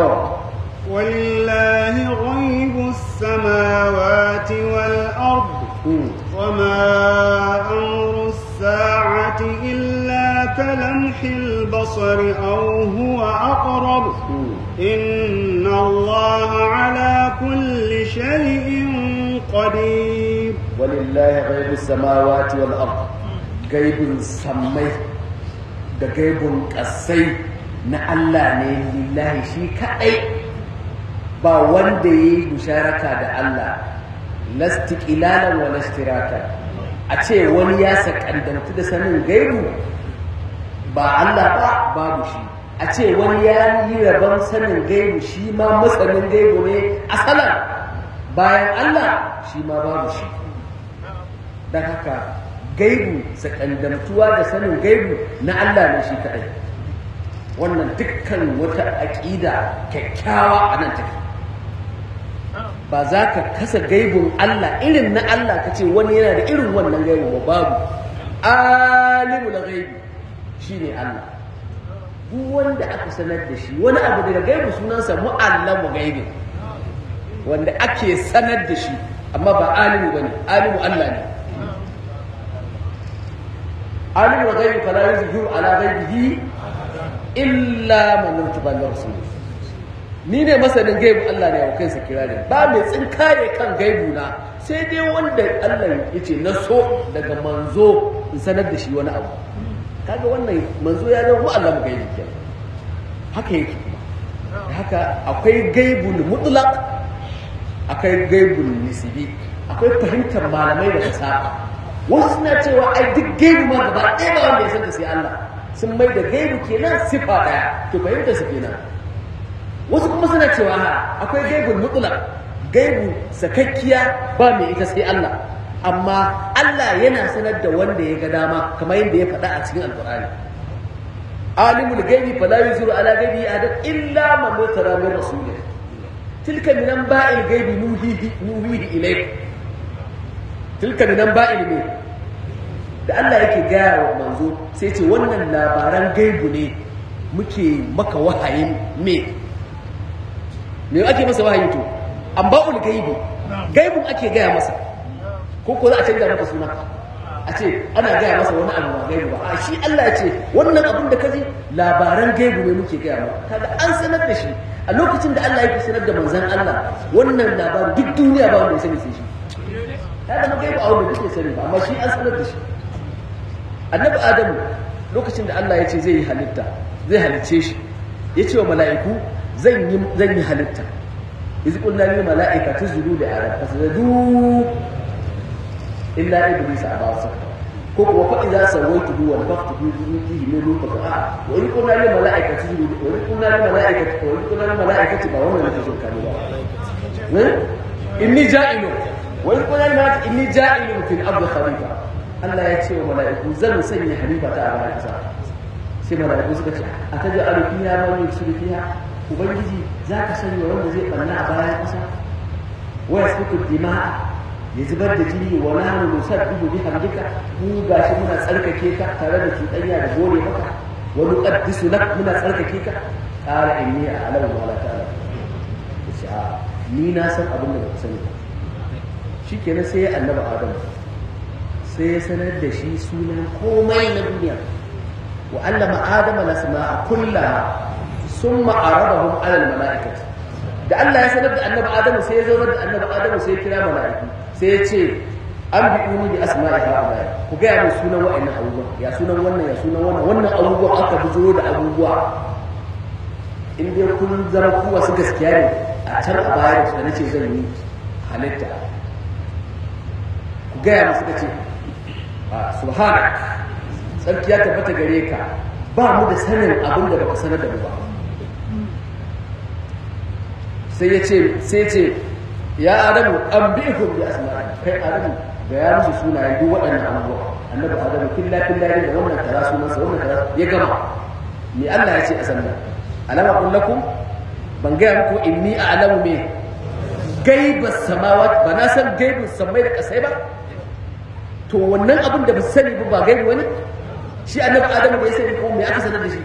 ولله غيب السماوات والأرض وما أمر الساعة إلا كلمح البصر أو هو أقرب إن الله على كل شيء قدير ولله غيب السماوات والأرض غيب السمي da gaibun ƙasai na Allah ne lillahi shi kaɗai ba wanda ya yi musharaka da Allah lastiƙilalan wa lastiraka a ce wani ya sakandantu da sanin gaibu ba Allah ba babu shi a ce wani ya yi rabon sanin gaibu shi ma masanin gaibu ne asalan bayan Allah shi ma babu shi don haka gaibu sakandamtuwa da sanin gaibu na Allah ne shi kaɗai wannan dukkan wata aƙida kyakkyawa a nan take ba za ka kasa gaibun Allah irin na Allah ka ce wani yana da irin wannan gaibu ba babu alimu na gaibu shi ne Allah duk wanda aka sanar da shi wani abu daga gaibu sunansa mu'allamu gaibi wanda ake sanar da shi amma ba alimu bane alimu Allah ne alimu gaibi fala yuzhiru ala ghaibihi illa man irtaba rasul ni ne masanin gaibu Allah ne wa kansa kirari ba mai tsinkare kan gaibu na sai dai wanda Allah ya ce na so daga manzo in sanar da shi wani abu kaga wannan manzo ya zama Allah mu gaibi kenan haka yake kuma haka akwai gaibul mutlaq akwai gaibul nisbi akwai fahimtar malamai da fasaha wasu suna cewa ai duk gaibu ma gaba ɗaya ba wanda ya san da sai Allah sun mai da gaibu kenan sifa ɗaya to fahimtar su kenan wasu kuma suna cewa ha akwai gaibul mutlaq gaibu sakakkiya ba mai ita sai Allah amma Allah yana sanar da wanda ya ga dama kamar yadda ya faɗa a cikin alƙur'ani alimul gaibi fala yuzuru ala gaibi ahadan illa man mutara min rasulih tilka min anba'il gaibi nuhihi nuhihi ilayk tilka min anba'il ne da Allah yake gaya wa manzo sai ce wannan labaran gaibu ne muke maka wahayin me me ake masa wahayi to amba'ul gaibi gaibun ake gaya masa ko ko za a canza maka suna a ce ana gaya masa wani abu ba gaibu ba a shi Allah ya ce wannan abin da kaji labaran gaibu ne muke gaya maka kaga an sanar da shi a lokacin da Allah yake sanar da manzon Allah wannan labarin duk duniya ba wanda ya sani sai shi ya zama gaibu a wanda duk sani ba amma shi an sanar da shi annabi adamu lokacin da Allah ya ce zai yi halitta zai halicce shi ya ce wa mala'iku zan yi zan yi halitta iz qulna lil mala'ikati isjudu li adam fasjudu illa iblis aba sakta ko kuwa fa idza sawaytuhu wa nafakhtu fihi min ruhi fa a wa in qulna lil mala'ikati isjudu wa in qulna lil mala'ikati wa in qulna lil mala'ikati ba wannan ne shirka ne ba inni ja'ilun wa in qulna lil mala'ikati inni ja'ilun fil ardi khalifa Allah ya ce wa mala'iku zan sanya halifa ta a bayan kasa sai mala'iku suka ce a ta ji aru fiya ma mai su fiya ubangiji za ka sanya wanda zai ɓanna a bayan kasa wa yasfiku dima'a ya zubar da jini wa nahnu nusabbihu bihamdika mu gashi muna tsarkake ka tare da cuɗanya da gore maka wa nuqaddisu lak muna tsarkake ka qala inni a'lamu ma la ta'lamu yace a ni na san abin da baka sani ba shikenan sai ya annaba adam sai ya sanar da shi sunan komai na duniya wa allama adama lasma'a kullaha summa aradahum ala al-mala'ikati da Allah ya sanar da annabi Adamu sai ya zaunar da annabi Adamu sai ya kira mala'iku sai ya ce an bi uni bi asma'i ha'ula ku ga ya sunan wa'annan abubuwa ya sunan wannan ya sunan wannan wannan abubuwa aka bujuro da abubuwa in dai kun zama ku wasu gaskiya ne a can a baya da nace zan yi halitta ku ga ya musu kace subhanak tsarki ya tabbata gare ka ba mu da sanin abin da baka sanar da mu ba sai ya ce sai ce ya adamu an bi ku bi asma'i kai adamu da ya musu sunayen duk waɗannan abubuwa annabi adamu killa killa ne da wannan kaza sunan sa wannan kaza ya gama me Allah ya ce a sannan alama kun lakum ban ga muku inni a'lamu me gaibas samawat ba na san gaibin samai da kasai ba to wannan abin da ba sani ba ba gaibi wani shi annabi adamu bai sani ko me aka sanar da shi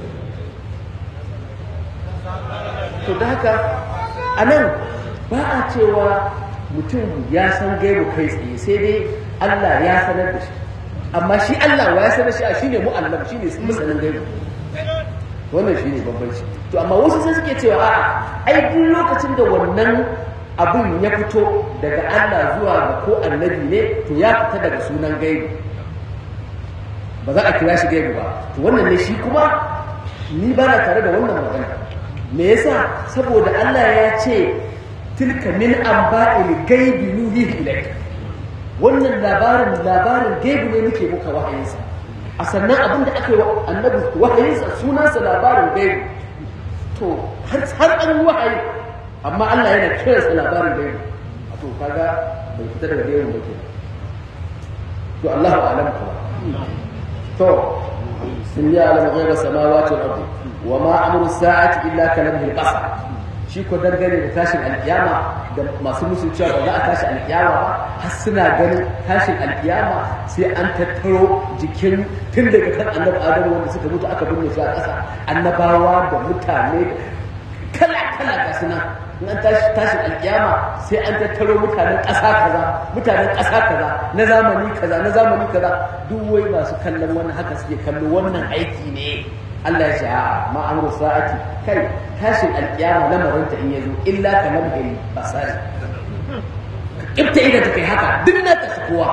to da haka a nan ba a cewa mutum ya san gaibu kai tsaye sai dai Allah ya sanar da shi amma shi Allah wa ya sanar shi a shi ne mu'allam shi ne masanin gaibu wannan shi ne bambanci to amma wasu sai suke cewa a'a ai duk lokacin da wannan abin ya fito daga Allah zuwa ga ko annabi ne to ya fita daga sunan gaibu ba za a kira shi gaibu ba to wannan ne shi kuma ni ba na tare da wannan magana me yasa saboda Allah ya ce tilka min anba'il gaibi nuhihi ilayka wannan labarin labarin gaibi ne muke muka wahayinsa a sannan abin da aka yi wa annabi wahayinsa sunansa labarin gaibi to har har an wahayi amma Allah yana kiransa labarin gaibi to kaga bai fita daga gaibin ba ke to Allahu a'lam kuma to sun yi alam ghaiba samawati wal ardi wa ma amru sa'ati illa kalamhi al-basar shi ko dangane da tashin alkiyama da masu musu cewa ba za a tashi alkiyama ba har suna ganin tashin alkiyama sai an tattaro jikin tun daga kan annabi adamu wanda suka mutu aka binne shi a ƙasa annabawa da mutane kala kala ga suna in an tashi tashin alkiyama sai an tattaro mutanen ƙasa kaza mutanen ƙasa kaza na zamani kaza na zamani kaza duk wai masu kallon wannan haka suke kallo wannan aiki ne Allah ya ce a ma amru sa'ati kai tashin alkiyama lamarin ta in yazo illa ka nabgari basari ibta idan ta kai haka duk na ta kowa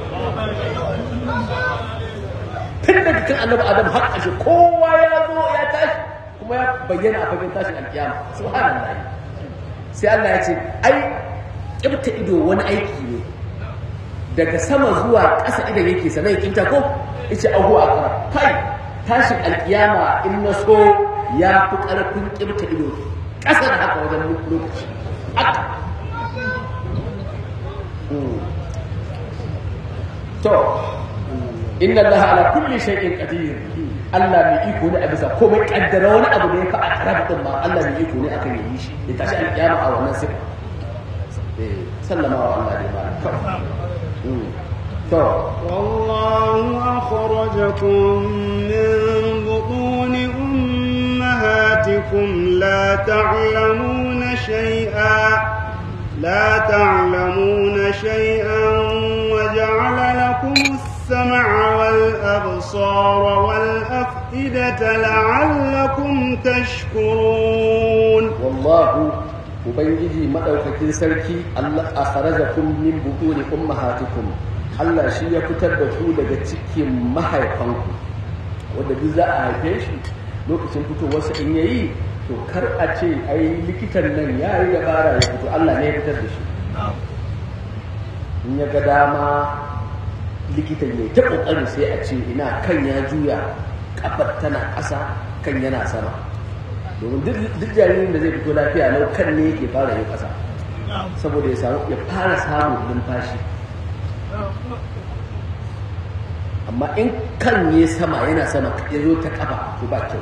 tun daga kan annabi adam har ƙarshe kowa ya zo ya tashi kuma ya bayyana a fagen tashin alkiyama subhanallah sai Allah ya ce ai kibta ido wani aiki ne daga sama zuwa ƙasa idan yake sanan ya kibta ko yace ahu a kara kai tashin alkiyama in na so ya fi ƙarfin kibta ido ƙasa da haka wajen lokaci haka to inna allaha ala kulli shay'in qadir Allah mai iko ne a bisa komai kaddara wani abu da ya fa a karab din ma Allah mai iko ne akan yi shi ya tashi alkiyama a wannan sifa eh sallama wa Allah dai ba to والله أخرجكم من بطون أمهاتكم لا تعلمون شيئا لا تعلمون شيئا وجعل لكم السمع والأبصار والأفئدة لعلكم تشكرون والله ubangiji madaukakin sarki Allah akhrajakum min butuni ummahatikum Allah shi ya fitar da ku daga cikin mahaifanku wanda duk za a haife shi lokacin fitowarsa in yayi to kar a ce ai likitan nan ya yi dabara ya fito Allah ne ya fitar da shi in ya ga dama likitan ya ta kokarin sai a ce ina kan ya juya kafar tana ƙasa kan yana sama domin duk jaririn da zai fito lafiya lau kan ne yake fara yin ƙasa saboda ya samu ya fara samun numfashi amma in kan ne sama yana sama ya zo ta kafa to ba kyau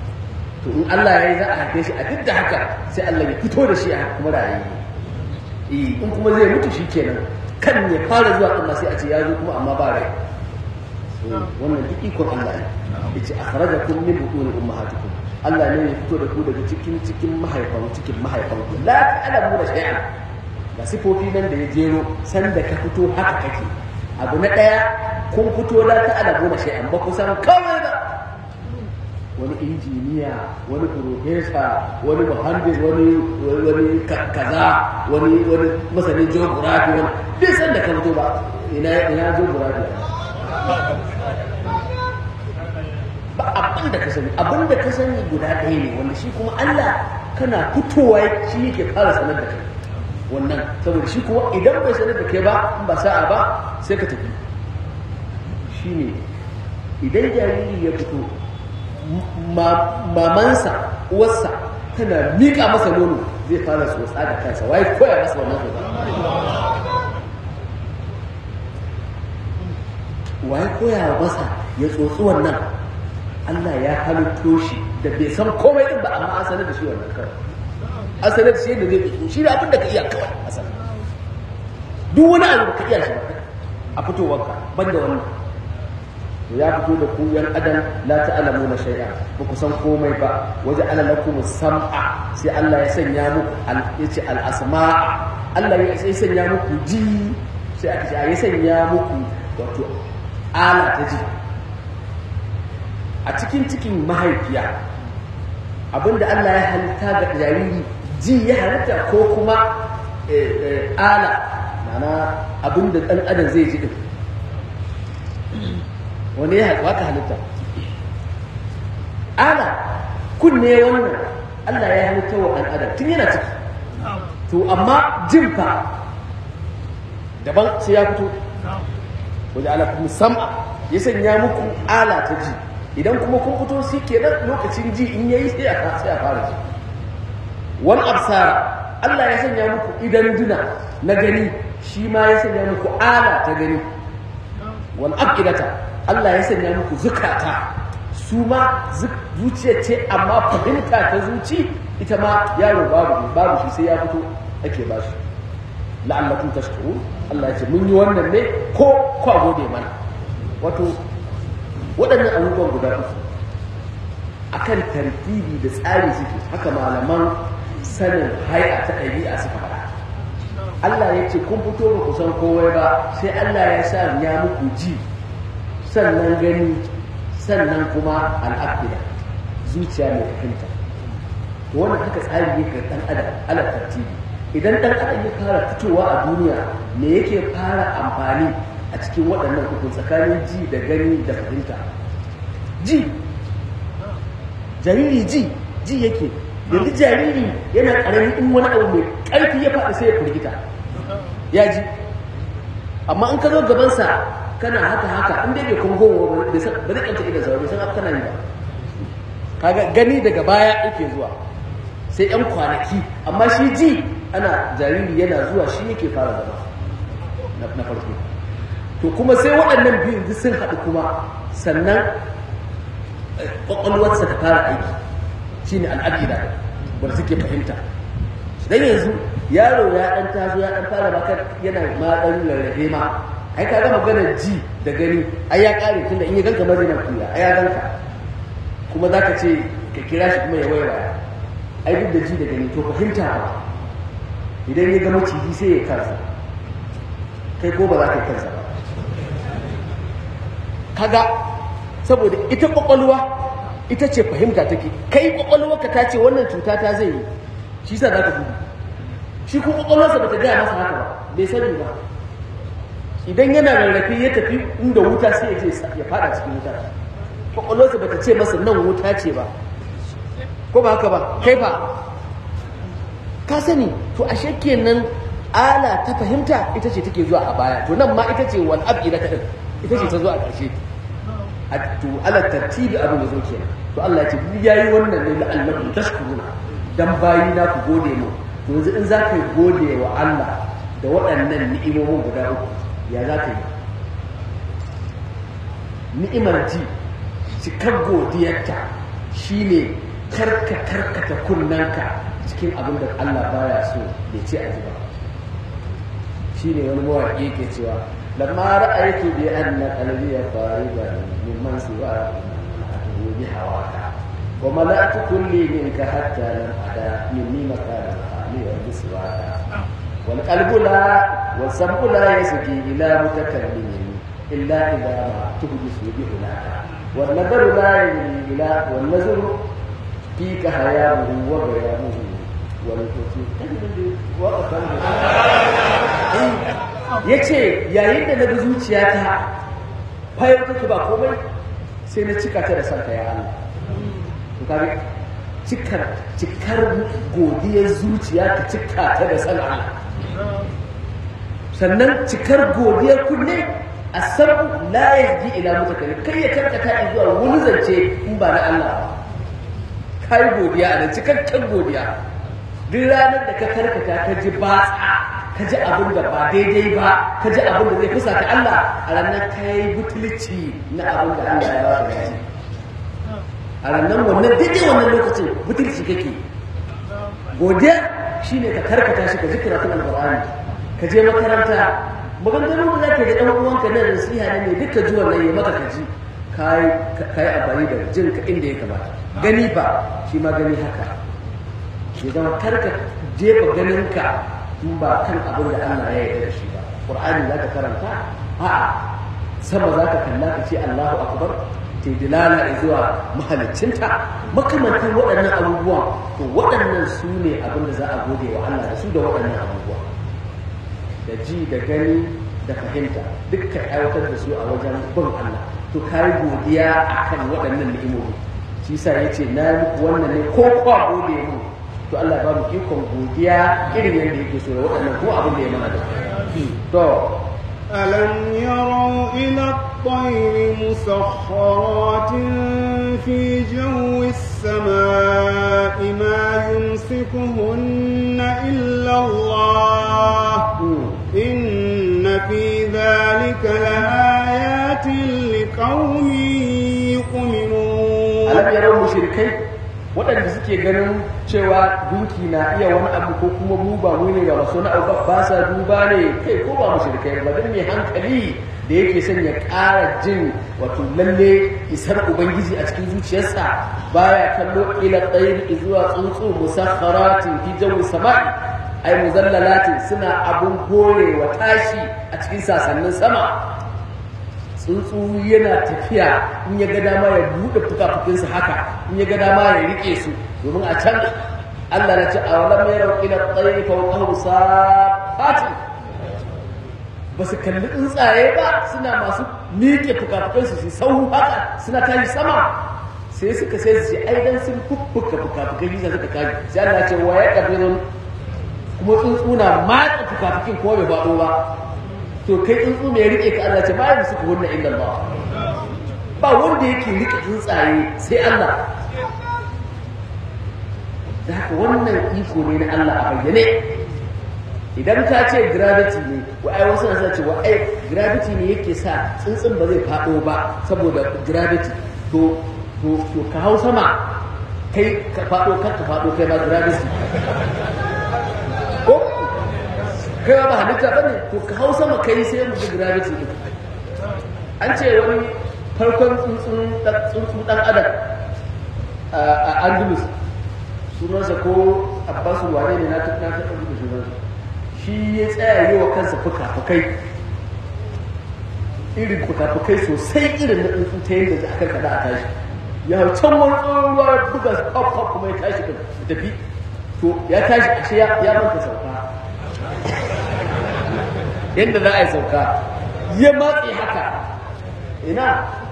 to in Allah ya yi za a haife shi a duk da haka sai Allah ya fito da shi a kuma rayu eh in kuma zai mutu shi kenan kan ya fara zuwa din ma sai a ce ya zo kuma amma ba rai wannan duk ikon Allah ne yace akhrajakum min butun ummahatikum Allah ne ya fito da ku daga cikin cikin mahaifan cikin mahaifan ku la ta'lamu da shay'an ga sifofi nan da ya jero san da ka fito haka kake abu na daya kun fito la ta'lamu da shay'an ba ku san kawai ba wani injiniya wani profesa wani muhandis wani wani kaza wani wani masanin geography wani bai san da ka fito ba ina ina geography ba abin da ka sani abin da ka sani guda ɗaya ne wanda shi kuma Allah kana fitowa shi yake fara sanar da kai wannan saboda shi kuma idan bai sanar da kai ba in ba sa'a ba sai ka tafi shi ne idan jariri ya fito mamansa uwarsa tana miƙa masa nono zai fara tsotsa da kansa waye koya masa wannan tsotsa waye koya masa ya tsotsi wannan Allah ya halitto shi da bai san komai din ba amma an sanar da shi wannan kawai an sanar da shi yadda zai tsotso shi da abin da ka iya kawai a sanar duk wani abu da ka iya shi ba a fitowarka banda wannan to ya fito da ku yan adam la ta'lamu na shay'a ba ku san komai ba waje ala lakum sam'a sai Allah ya sanya muku yace al asma Allah ya sai sanya muku ji sai aka ce ya sanya muku wato ala ta ji a cikin cikin mahaifiya abinda Allah ya halitta ga jariri ji ya halitta ko kuma ala mana abinda dan adam zai ji din wani ya waka halitta ana kunne wannan Allah ya halitta wa ɗan adam tun yana ciki to amma jin fa daban sai ya fito wajen ala kuma sam'a ya sanya muku ala ta ji idan kuma kun fito shi kenan lokacin ji in yayi sai a sai a fara ji wal absara Allah ya sanya muku idan duna na gani shi ma ya sanya muku ala ta gani wal afidata Allah ya sanya muku zukata su ma zuciya ce amma fahimta ta zuci ita ma yaro babu babu shi sai ya fito ake ba shi la'allakum tashkurun Allah ya ce mun yi wannan ne ko kwa gode mana wato waɗannan abubuwan guda uku akan tartibi da tsari suke haka malaman sanin hai'a ta ɗabi'a suka faɗa Allah ya ce kun fito ba ku san kowai ba sai Allah ya sa ya muku ji sannan gani sannan kuma al'afida zuciya mai fahimta to wannan haka tsari yake dan adam ala tartibi idan dan adam ya fara fitowa a duniya me yake fara amfani a cikin waɗannan uku tsakanin ji da gani da fahimta ji jariri ji ji yake yanzu jariri yana ƙarami in wani abu mai ƙarfi ya faɗi sai ya firgita ya ji amma in ka zo gabansa kana haka haka in dai bai kuma gowa ba zai kanta idan sauri san kana yi ba kaga gani daga baya yake zuwa sai yan kwanaki amma shi ji ana jariri yana zuwa shi yake fara zama na farko to kuma sai waɗannan biyu duk sun haɗu kuma sannan ƙwaƙwalwarsa ta fara aiki shine al'aqida wanda suke fahimta dan yanzu yaro ya ɗan taso ya ɗan fara bakar yana ma ɗan rarrafe ma ai ka gama maganar ji da gani ai ya kare tun da in ya ganka mazai na kuya ai ya ganka kuma za ka ce ka kira shi kuma ya waiwaya ai duk da ji da gani to fahimta ba idan ya gama ciji sai ya kansa kai ko ba za ka yi kansa ba kaga saboda ita kwakwalwa ita ce fahimta take kai kwakwalwa ka ta ce wannan cuta ta zai yi shi sa za ka gudu shi kuma kwakwalwarsa ba ta gaya masa haka ba bai sani ba idan yana rarrafe ya tafi inda wuta sai ya je ya fada cikin wuta kwakwalwarsa ba ta ce masa nan wuta ce ba ko ba haka ba kai ba ka sani to ashe kenan ala ta fahimta ita ce take zuwa a baya to nan ma ita ce wal abida ta ita ce ta zo a ƙarshe a to ala tartibi abin da zo kenan to Allah ya ce duk yayi wannan ne la'allakum tashkuruna dan bayi na ku gode mu to yanzu in za ka gode wa Allah da waɗannan ni'imomin guda uku ya za ka yi ni'imar ji cikar godiyarta shi ne karka karkata kunnanka cikin abin da Allah baya so ya ce a ba shine wani mawaƙi ke cewa lamma ra'aytu bi anna qalbi faridan mimman siwa atuhu bi hawaka wa mala'tu kulli minka hatta lam ada minni makana ali wa biswaka wal qalbu la wal sam'u la yasqi ila mutakallimin illa idha ma tuhdisu bi hunaka wal nadaru la yajri ila wal nazaru fika hayamuhu wa bayamuhu ya ce yayin da na ga zuciyata fayar take ba komai sai na cika ta da santa ya Allah to kaga cikar cikar godiyar zuciya ka cika ta da san Allah sannan cikar godiyar kunne a sabu la yaji ila mutakallim kai ya karkata zuwa wani zance in ba na Allah ba kai godiya a nan cikakken godiya duk ranar da ka karkata ka ji batsa ka ji abin da ba daidai ba ka ji abin da zai kusa ta Allah a ranar ka yi butulci na abin da Allah ya ba ka gaji a ranar wannan daidai wannan lokacin butulci kake godiya shine ka karkata shi ka ji karatun alqur'ani ka je makaranta maganganun da zaka ga dan uwanka na nasiha ne mai duka ji wannan ya maka ka ji kai kai amfani da jinka inda ya kamata gani ba shi ma gani haka ya zama karka jefa ganinka in ba kan abin da Allah ya yarda da shi ba Qur'ani za ka karanta a'a sama za ka kalla ka ce Allahu akbar te dilala zuwa mahaliccinta makamantan waɗannan abubuwan to waɗannan su ne abin da za a gode wa Allah da su da waɗannan abubuwa da ji da gani da fahimta duk ka aiwatar da su a wajen bin Allah to kai godiya akan waɗannan ni'imomi shi sa yace na muku wannan ne ko kwa gode mu to Allah ba mu ikon godiya irin yadda yake so da waɗannan ko abin da ya mana da to ألم يروا إلى الطير مسخرات في جو السماء ما يمسكهن إلا الله إن في ذلك لآيات لقوم يؤمنون ألم يروا مشركين waɗanda suke ganin cewa gunki na iya wani abu ko kuma mu ba mu ne ga wasu na abu ba sa duba ne kai ko ba mushrikai ba dan mai hankali da yake son ya ƙara jin wato lalle isar ubangiji a cikin zuciyarsa baya kallo ila tsayir zuwa tsuntsu musakharatin fi jawi sama'i ai muzallalatin suna abun wa tashi a cikin sasannin sama tsuntsu yana tafiya in ya ga dama ya buɗe fuka-fukinsa haka in ya ga dama ya rike su domin a can Allah na ce a wala mai rauƙi na tsaye fauƙahu safatin ba su kalli tsuntsaye ba suna masu miƙe fuka-fukansu su sau haka suna tashi sama sai suka sai su ce ai dan sun fuffuka fuka-fukan yi suka tashi sai Allah ce wa ya ƙabirun kuma tsuntsu na matsa fuka-fukin kuma bai faɗo ba to kai tsuntsu mai rike ka Allah ce bayan suka hunna inda Allah ba wanda yake rike tsuntsaye sai Allah da haka wannan iko ne na Allah a bayyane idan ka ce gravity ne wa ai wasu na cewa ai gravity ne yake sa tsuntsun ba zai faɗo ba saboda gravity to to to ka hau sama kai ka faɗo kar ka faɗo kai ba gravity ko kai ba halitta ba ne to ka hau sama kai sai mu ga gravity din an ce wani farkon tsuntsun dan adam a andalus sunansa ko abbasu wane ne na ta na ta da sunansa shi ya tsaya yi wa kansa fuka-fukai irin fuka-fukai sosai irin na tsuntsun ta yadda za a karkada a tashi ya hau can wani tsoron ruwa buga pop kuma ya tashi kan tafi to ya tashi ashe ya manta sauka yadda za a yi sauka ya matse haka ina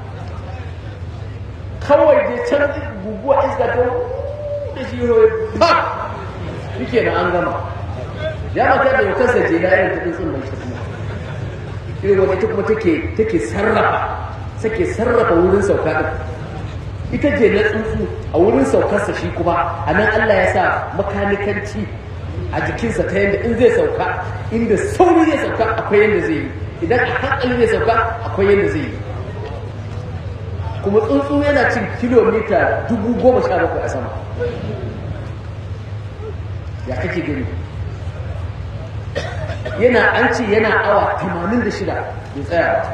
kawai dai can guguwa iska ta da shi yawai ba shi na an gama ya mata da yau kansa je irin ta tsuntsun mai shi kuma irin wani ita kuma take sarrafa take sarrafa wurin sauka din ita je na tsuntsu a wurin saukarsa shi kuma a nan Allah ya sa makanikanci a jikinsa ta yadda in zai sauka inda sauri zai sauka akwai yadda zai yi idan a hankali zai sauka akwai yadda zai yi kuma tsuntsu yana cin kilomita dubu goma sha bakwai a sama ya kake gani yana an ce yana awa 86 bai tsaya ba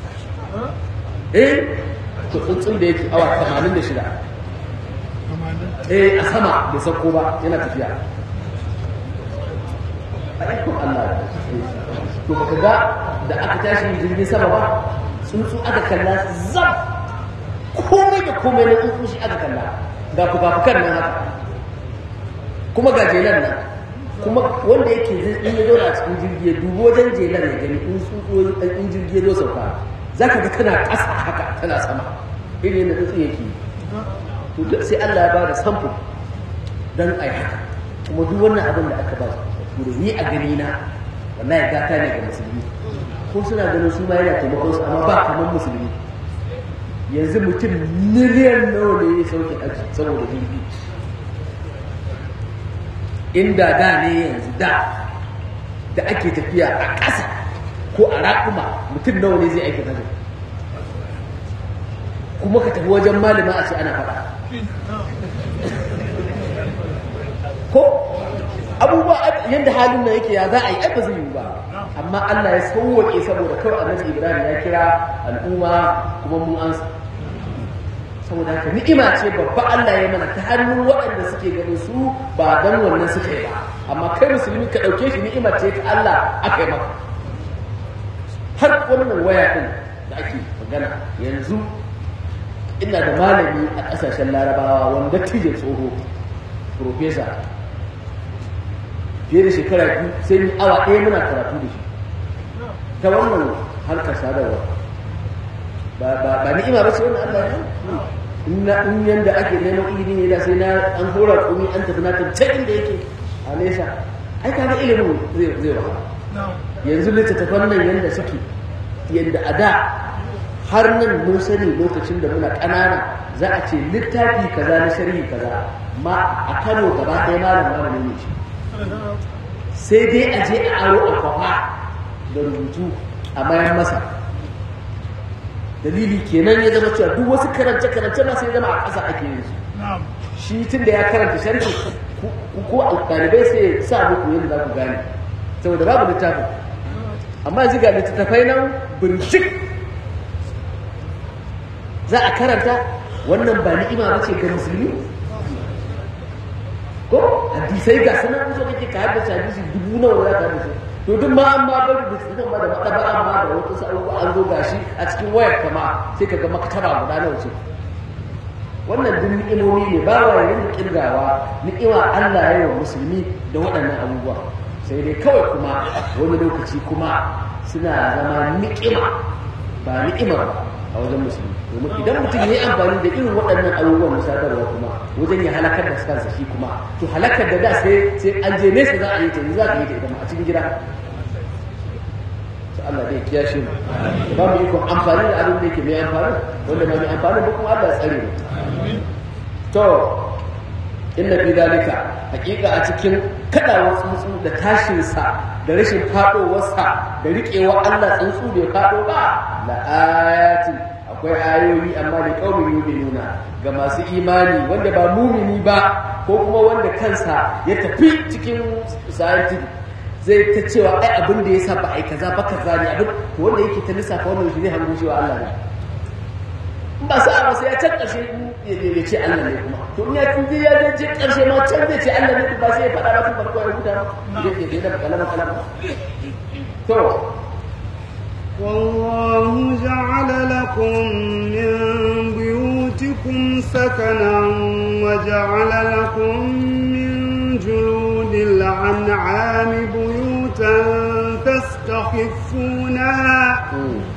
eh to tsuntsun da yake awa 86 eh a sama bai sauko ba yana tafiya aikon Allah to baka ga da aka tashi jirgin sama ba tsuntsu aka kalla zam komai da komai na tsuntsu shi aka kalla ga fuka-fukan nan haka kuma ga jelan nan kuma wanda yake in ya zauna a cikin jirgi ya dubi wajen jelan ya gani in tsuntsu in jirgi ya zo sauka za ka ga tana ƙasa haka tana sama irin yadda tsuntsu yake to duk sai Allah ya ba da samfur don a yi haka kuma duk wannan abin da aka ba su ni a gani na wallahi gata ne ga musulmi ko suna ganin su ma yana taimakon su amma ba kamar musulmi yanzu mutum miliyan nawa ne ya sauke aji saboda jirgi inda da ne yanzu da da ake tafiya a ƙasa ko a raƙuma mutum nawa ne zai aiki hajji kuma ka tafi wajen malama a ce ana faɗa ko abubuwa yadda halin nan yake ya za a yi ba zai yi ba amma Allah ya sauwaƙe saboda kawai annabi Ibrahim ya kira al'umma kuma mun an saboda haka ni'ima ce babba Allah ya mana ta hannun waɗanda suke ganin su ba dan wannan suka yi ba amma kai musulmi ka ɗauke shi ni'ima ce ta Allah aka yi maka har wannan waya din da ake magana yanzu ina da malami a ƙasashen larabawa wanda tije tsoho profesa fiye da shekara biyu sai ni awa ɗaya muna karatu da shi ta wannan harkar sadarwa ba ni'ima ba ce wannan Allah ya inna in yanda ake neman ilimi ne da sai na an hora kumi an tafi na tafi inda yake a nesa ai ka ga ilimin zai zai wahala yanzu littattafan nan yanda suke yanda a da har nan mun sani lokacin da muna ƙanana za a ce littafi kaza na sharhi kaza ma a Kano gaba ɗaya malam malami ne shi sai dai a je a aro a kwafa da rubutu a bayan masa dalili kenan ya zama cewa duk wasu karance-karance ma sai zama a ƙasa ake yin su shi tun da ya karanta sharhi ko ɗalibai sai sa muku yadda za ku gane saboda babu littafin amma yanzu ga littattafai nan birjik za a karanta wannan ba ni'ima ba ce ga musulmi ko hadisai ga sanar musu kake ka haddace hadisi dubu nawa za ka haddace to duk ma an ma bari da cikin ma da makaba amma da wata sa'o an zo gashi a cikin wayar kama sai ka ga maktaba guda nawa ce wannan duk ni'imomi ne ba wa yin kirgawa ni'ima Allah ya yi wa musulmi da waɗannan abubuwa sai dai kawai kuma wani lokaci kuma suna zama ni'ima ba ni'ima ba a wajen musulmi domin idan mutum ya yi amfani da irin waɗannan abubuwan na sadarwa kuma wajen ya halakar da kansa shi kuma to halakar da da sai sai an je nesa za a yi ta za ka yi ta ita a cikin gida sai Allah zai kiyashe mu ba mu ikon amfani da abin da yake mai amfani wanda ba mai amfani ba kuma Allah ya tsare mu to inna fi dalika hakika a cikin kadawar tsuntsu da tashinsa da rashin fadowarsa da riƙewa Allah tsuntsu bai fado ba la ayatin akwai ayoyi amma da kaumin nuna ga masu imani wanda ba mumini ba ko kuma wanda kansa ya tafi cikin scientific zai ta cewa ai abin da yasa ba ai kaza ba kaza ne abin wanda yake ta lissafa wannan shi ne hango cewa Allah ne in ba sa'a ba sai ya can ƙarshe ya ce Allah ne kuma to in ya tunje ya je ƙarshe ma can zai ce Allah ne ba sai ya faɗa ba tun farko ya huta ba ya da kalama kalama to والله جعل لكم من بيوتكم سكنا وجعل لكم من جلود الأنعام بيوتا تستخفونها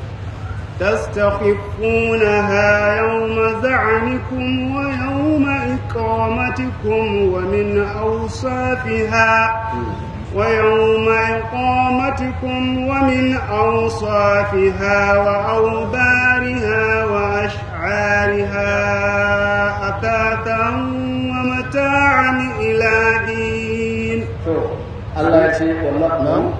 تستخفونها يوم زعنكم ويوم إقامتكم ومن أوصافها ويوم إقامتكم ومن أوصافها وأوبارها وأشعارها أثاثا ومتاعا إلى حين الله يجزيك والله نعم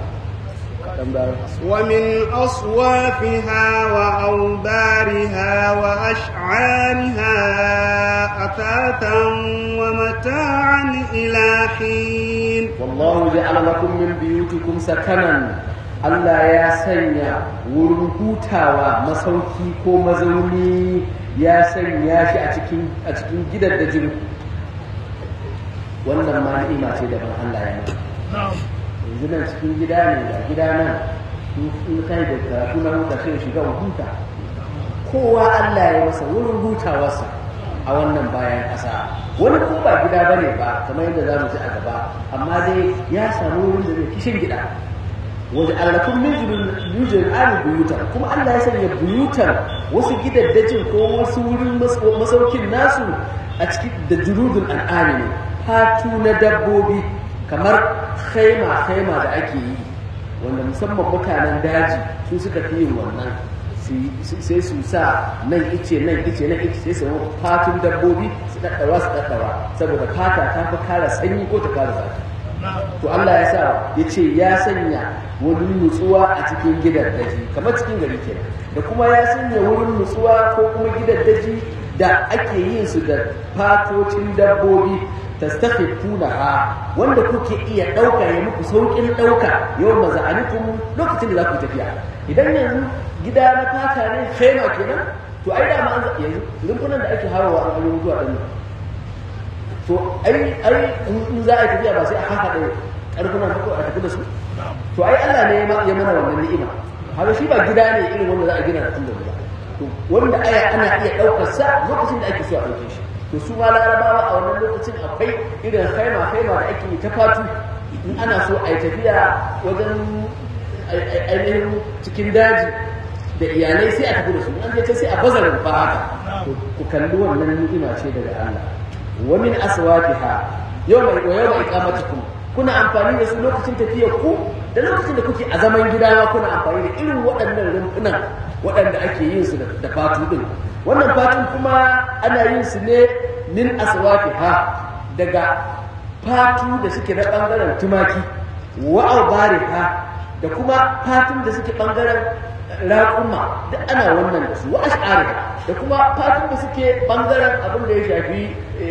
ومن أصوافها وأوبارها وأشعارها أثاثا ومتاعا إلى حين wallahu ja'ala lakum min biyutikum sakanan Allah ya sanya wurin hutawa masauki ko mazauni ya sanya shi a cikin a cikin gidaddajin wannan ma ni'ima ce daban Allah ya mai yanzu nan cikin gida ne da gida nan in kai da karatu na huta sai shiga huta kowa Allah ya masa wurin hutawarsa a wannan bayan ƙasa wani ko ba gida ba ne ba kamar yadda za mu ji a gaba amma dai ya samu wurin da zai kishin gida wajen allakun mijin ali buyutan kuma Allah ya sanya buyutan wasu gidaddajin ko wasu wurin masaukin nasu a cikin da jurudun al'ani ne fatu na dabbobi kamar khaima khaima da ake yi wanda musamman mutanen daji su suka fi yin wannan sai su sa nan ice nan ice nan ice sai su fatun dabbobi su daddawa su daddawa saboda fata ta fi kara sanyi ko ta kara zafi to Allah ya sa ya ce ya sanya wani nutsuwa a cikin gidan daji kamar cikin gari kenan da kuma ya sanya wurin nutsuwa ko kuma gidan daji da ake yin su da fatocin dabbobi tastakhifuna ha wanda kuke iya dauka ya muku saukin dauka yau maza'anikum lokacin da za ku tafiya idan yanzu gida na fata ne khema kenan to ai da ma an yanzu rumfunan da ake hawa an aure mutuwa din to ai ai in za a yi tafiya ba sai a haka da karfunan ko a tafi da su to ai Allah ne ya mana wannan ni'ima haka shi ba gida ne irin wanda za a gina tun da ba to wanda aya ana iya daukar sa lokacin da ake so a dauke shi to su ma larabawa a wannan lokacin akwai irin haima haima da ake ta fatu in ana so a yi tafiya wajen ainihin cikin daji da iyalai sai a tafi da su an je sai a bazarin fa haka to ku kalli wannan ni'ima ce daga Allah wa min aswaqiha yawma wa yawma iqamatikum kuna amfani da su lokacin tafiyar ku da lokacin da kuke a zaman gida ma kuna amfani da irin waɗannan rumfunan waɗanda ake yin su da fatu din wannan fatun kuma ana yin su ne min aswaqiha daga fatu da suke na bangaren tumaki wa albariha da kuma fatun da suke bangaren raƙuma da ana wannan da su wa ash'ariha da kuma fatun da suke bangaren abin da ya shafi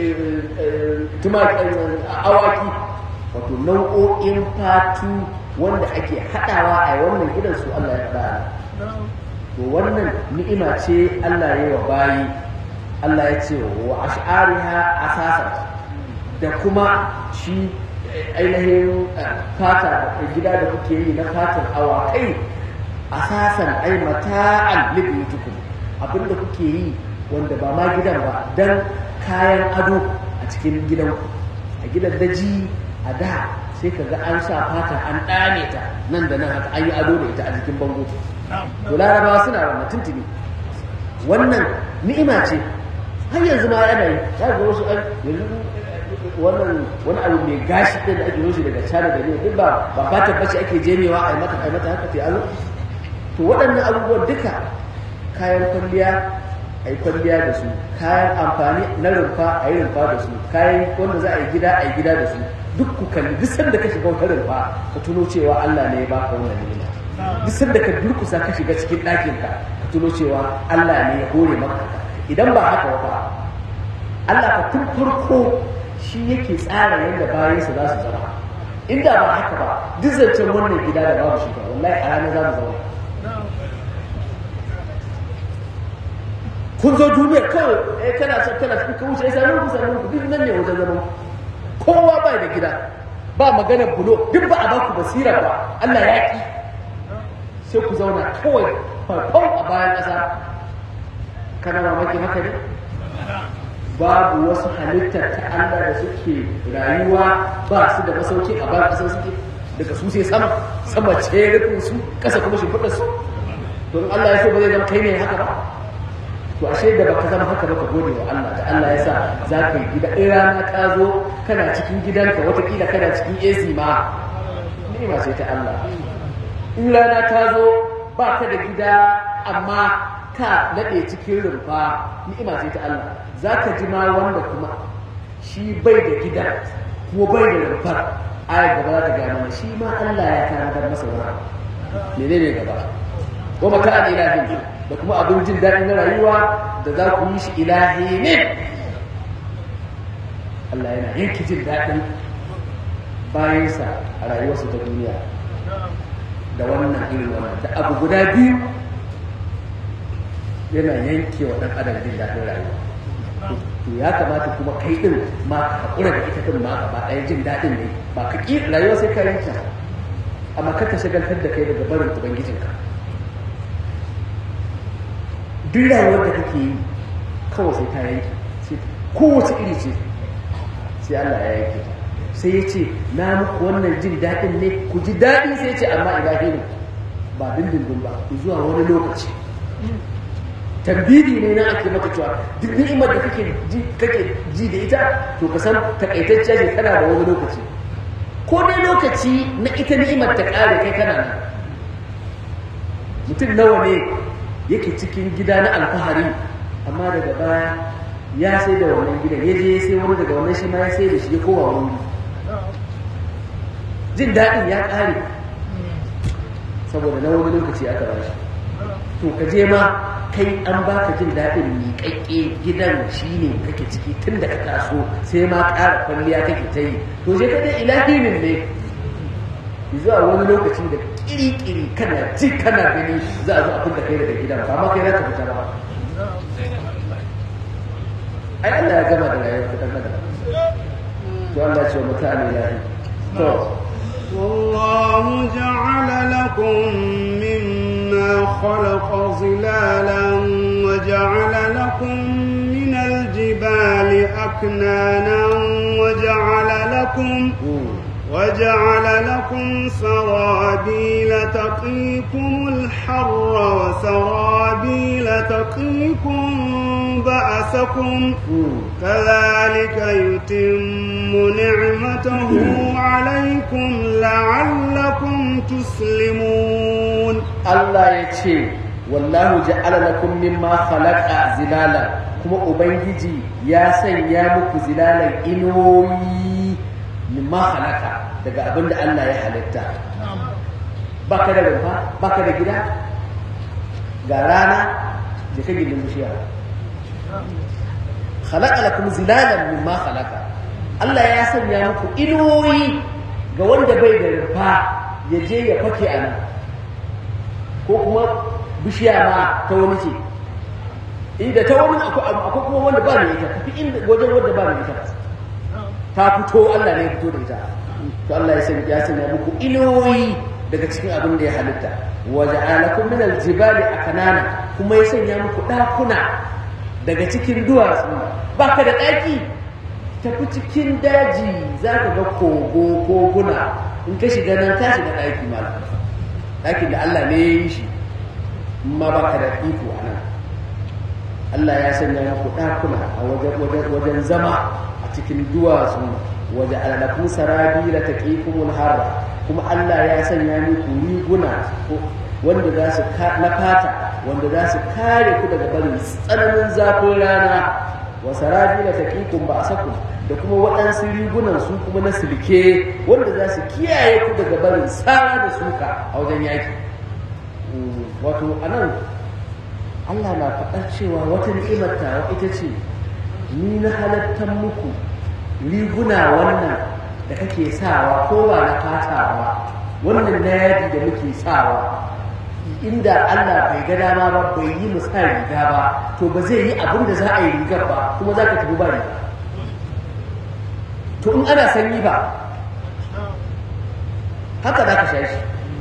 tumaki awaki wato nau'o'in fatu wanda ake haɗawa a wannan gidan su Allah ya faɗa to wannan ni'ima ce Allah ya yi wa bayi Allah ya ce wa ash'ariha asasan da kuma shi ainihin fata gida da kuke yi na fatan awakai asasan ai mata'an libitukum abinda kuke yi wanda ba ma gidan ba dan kayan ado a cikin gidanku a gidan daji a da sai ka ga an sa fata an ɗane ta nan da nan haka an yi ado da ita a jikin bango to larabawa suna wannan tuntuni wannan ni'ima ce har yanzu ma yana yi za ga wasu an yanzu wannan wani abu mai gashi ɗin da ake yoshi daga cana da ne duk ba ba fatan bace ake jemewa a yi mata a mata haka ta alo to waɗannan abubuwan duka kayan kwalliya a yi kwalliya da su kayan amfani na rumfa a yi rumfa da su kayan wanda za a yi gida a yi gida da su duk ku kalli duk sanda ka shiga wata rumfa ka tuno cewa Allah ne ya baka wannan ni'ima duk sanda ka durkusa ka shiga cikin ɗakin ka ka tuno cewa Allah ne ya hore maka idan ba haka ba Allah ka tun farko shi yake tsara yadda bayansa za su zama inda ba haka ba duk zancen wannan gida da babu shi ba wallahi a ranar za mu zama kun zo duniya kawai eh kana son kana cikin ka wuce sai mun kusa mun duk nan ne wajen zaman kowa ba da gida ba magana bulo duk ba a ba ku basira ba Allah ya ki sai ku zauna kawai farfau a bayan ƙasa kana mamaki haka ne babu wasu halittar ta Allah da suke rayuwa ba su da masauki a bayan ƙasar suke daga su sai sama sama ce rufin su ƙasa kuma shimfiɗar su to Allah ya so ba zai zama kai ne haka ba to ashe da baka zama haka baka gode wa Allah da Allah ya sa za ka yi gida in rana ta zo kana cikin gidanka watakila kana cikin AC ma ni'ima ce ta Allah in rana ta zo ba ka da gida amma ka daɗe cikin rumfa ni'ima ce ta Allah za ka ji ma wanda kuma shi bai da gida ko bai da rumfar ayar gaba za ta gaya mana shi ma Allah ya tanadar masa wani menene gaba wa maka an ilahin da kuma abin jin daɗi na rayuwa da za ku yi shi ilahi ne Allah yana yanki jin daɗin bayansa a rayuwarsu ta duniya da wannan irin wannan da abu guda biyu yana yanke wa ɗan adam jin daɗin rayuwa to ya kamata kuma kai ɗin ma ka haƙura da ita ɗin ma gaba ɗaya jin daɗin ne ba ka ƙi rayuwa sai ka yanke amma ka ta shagaltar da kai daga barin ubangijinka duk rayuwar da kake yi kawai sai ta yanke kowace iri ce sai Allah ya yanke ta sai ya ce na muku wannan jin daɗin ne ku ji daɗi sai ya ce amma ilahi ne ba dindindin ba zuwa wani lokaci tambidi ne na ake maka cewa duk ni'imar da kake ji kake ji da ita to ka san takaitacciya ce tana da wani lokaci ko dai lokaci na ita ni'imar ta ƙare kai kana nan mutum nawa ne yake cikin gida na alfahari amma daga baya ya sai da wannan gidan ya je sai wani daga wannan shi ma ya sai da shi ya kowa wani jin daɗin ya ƙare saboda na wani lokaci aka ba shi to ka je ma kai an baka jin daɗin miƙaƙƙe gidan shi ne kake ciki tun da ka taso sai ma ƙara kwalliya kake ta yi to je ka dai ilahinin ne zuwa wani lokaci da ƙiri-ƙiri kana ji kana gani za a zo a fita kai daga gidan ba ma kai za ka fita ba ai Allah ya gama da rayuwar fitar da to Allah ya ce mutane lahi to والله جعل لكم مما خلق ظلالا وجعل لكم من الجبال أكنانا وجعل لكم وجعل لكم سرابيل تقيكم الحر وسرابيل تقيكم بأسكم كذلك يتم نعمته عليكم لعلكم تسلمون Allah ya ce wallahu ja'ala lakum mimma khalaqa zilala kuma ubangiji ya sanya muku zilalan inuwoyi mimma khalaqa daga abinda Allah ya halitta baka da rumfa baka da gida ga rana da kake gindin bishiya khalaqa lakum zilalan mimma khalaqa Allah ya sanya muku inuwoyi ga wanda bai da rumfa ya je ya fake a nan ko kuma bishiya ma ta wani ce inda ta wani akwai kuma wanda ba mai ita tafi inda wajen wanda ba mai ita ta fito Allah ne ya fito da ita to Allah ya sanya ya sanya muku iloyi daga cikin abin da ya halitta wa ja'alakum min al-jibali akanana kuma ya sanya muku dakuna daga cikin duwatsu baka da daki tafi cikin daji zaka ga kogo koguna in ka shiga nan ka shiga daki malam ɗakin da Allah ne ya yi shi ma ba ka da iko a nan Allah ya sanya muku ɗakuna a wajen zama a cikin duwatsu waje alalakun sarabi da taqikumul harra kuma Allah ya sanya muku riguna wanda za su na fata wanda za su kare ku daga barin tsananin zafin rana wa sarabi da taqikum ba asakum da kuma waɗansu rigunan su kuma na silke wanda za su kiyaye ku daga barin tsara da suka a wajen yaki wato a nan allah na faɗar cewa wata ni'imar tawa ita ce ni na halattar muku riguna wannan da kake sawa ko ba na fatawa wannan na yadi da muke sawa inda allah bai ga dama ba bai yi musa riga ba to ba zai yi abin da za a yi rigar ba kuma za ka tafi ba riga to in ana sanyi ba haka za ka sha shi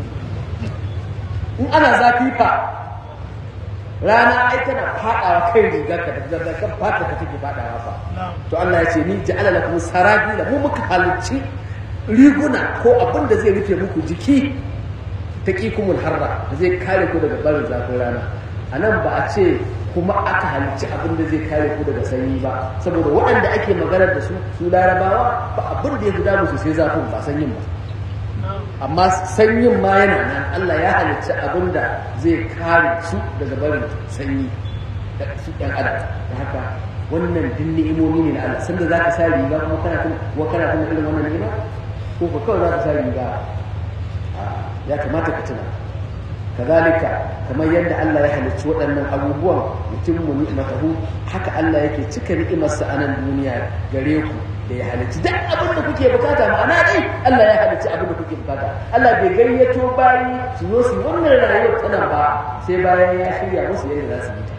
in ana zafi fa rana ai tana fadawa kai rigar ka da kan fata ka take fadawa fa to Allah ya ce ni ja'ala lakum sarabila mu muka halicci riguna ko abin da zai rufe muku jiki taqikumul harra da zai kare ku daga barin zafin rana anan ba a ce kuma aka halicci abin da zai kare ku daga sanyi ba saboda waɗanda ake maganar da su su larabawa ba abin da ya fi damu su sai zafin ba sanyin ba amma sanyin ma yana nan Allah ya halicci abin da zai kare su daga barin sanyi da su ɗan adam da haka wannan din ni'imomi ne na Allah sanda za ka sa riga kuma kana tun wa kana tun irin wannan ni'ima ko ko kawai za ka sa riga ya kamata ka tuna kazalika kamar yadda Allah ya halicci waɗannan abubuwan mutum mu ni'matahu haka Allah yake cika ni'imarsa a nan duniya gare ku da ya halicci duk abin da kuke bukata ma'ana dai Allah ya halicci abin da kuke bukata Allah bai gayyato bayi su zo su wannan rayuwar tana ba sai bayan ya shirya musu yadda za su yi ta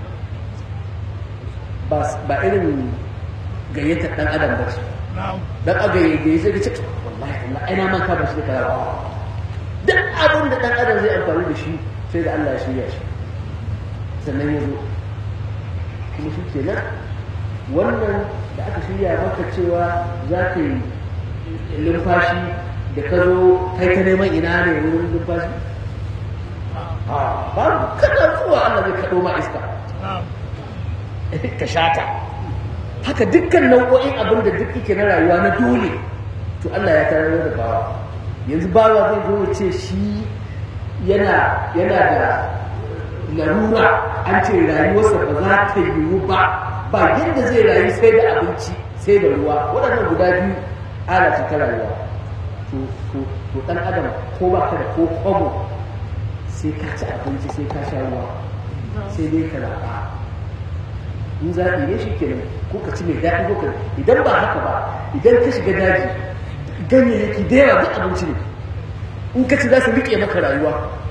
ba ba irin gayyatar dan adam ba ce dan aga yayi sai ka ce wallahi Allah ai na man ka ba shi da kaza duk abin da dan adam zai amfani da shi sai da Allah ya shirya shi sannan ya zo kuma shi kenan wannan da aka shirya maka cewa za ka yi lumfashi da ka zo kai ta neman ina ne wurin lumfashi babu kada zuwa Allah zai kaɗo ma iska ka shata haka dukkan nau'o'in abin da duk yake na rayuwa na dole to Allah ya tarar da bawa yanzu bawa zai zo ya ce shi yana yana da larura an ce rayuwarsa ba za ta yiwu ba ba yadda zai rayu sai da abinci sai da ruwa waɗannan guda biyu ala ta rayuwa to to to dan adam ko ba ka da ko kwabo sai ka ci abinci sai ka sha ruwa sai dai ka zaɓa in zaɓi ne shi kenan ko ka ci mai daɗi ko ka idan ba haka ba idan ka shiga daji ganyayyaki da yawa duk abinci ne in ka ci za su riƙe maka rayuwa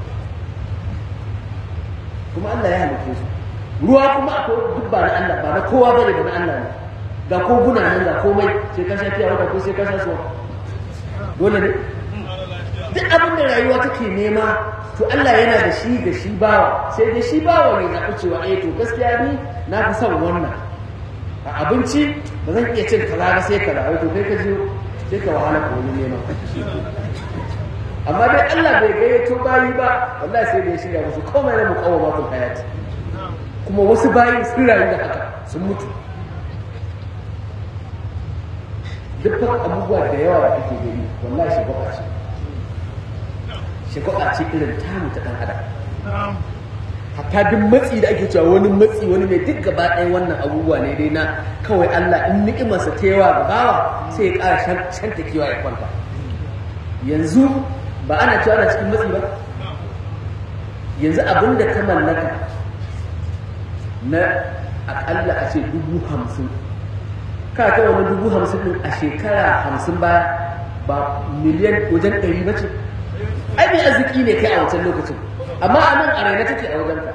kuma Allah ya halitta su ruwa kuma akwai duk ba na Allah ba na kowa bane ba na Allah ne ga koguna nan ga komai sai ka sha fiya ko sai ka sha suwa dole ne duk abin da rayuwa take nema to Allah yana da shi da shi bawa sai dai shi bawa ne na cewa eh to gaskiya ni na fi son wannan a abinci ba zan iya cin kaza ba sai kaza to kai ka je sai ka wahala ko wani nema amma dai Allah bai gayyato bayi ba wallahi sai da ya shirya musu komai na muqawwamatul hayati kuma wasu bayi sun rayu da haka sun mutu dukkan abubuwa da yawa da kake gani wallahi shagwaba ce shagwaba ce irin tamu ta dan adam hatta duk matsi da ake cewa wani matsi wani ne duk gaba ɗayan wannan abubuwa ne dai na kawai Allah in ni'imarsa ta yawa ga bawa sai ya ƙara shanta kewa ya kwanta yanzu ba ana cewa ana cikin matsi ba yanzu abin da ka mallaka na akalla a ce dubu hamsin ka ta wani dubu hamsin din a shekara hamsin ba ba miliyan wajen ɗari ba ce ai mai arziki ne kai a wancan lokacin amma a nan a raina take a wajen ka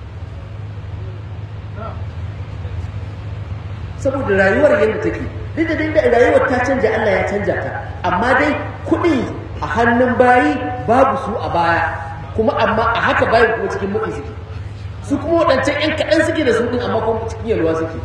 saboda rayuwar yadda take duk da dai rayuwar ta canja Allah ya canja ta amma dai kuɗi a hannun bayi babu su a baya kuma amma a haka bayi kuma cikin mutu suke su kuma waɗancan ‘yan kaɗan suke da su ɗin amma kuma cikin yalwa suke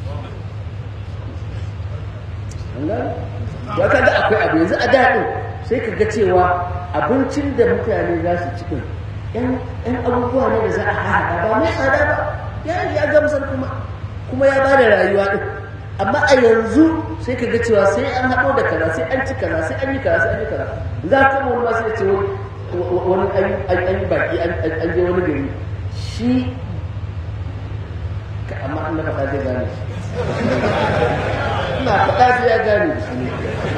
ya kaga akwai abu yanzu a daɗin sai ka ga cewa abincin da mutane za su cikin ‘yan abubuwa ne da za a haɗa ba mai tsada ba ya gamsar kuma kuma ya ba da rayuwa ɗin amma a yanzu sai ka ga cewa sai an haɗo da kaza sai an ci kaza sai an yi kaza sai an yi kaza za ka wani ma sai ce wani an yi baki an je wani gari shi amma an na faɗa zai gane shi ina faɗa sai ya gane shi ne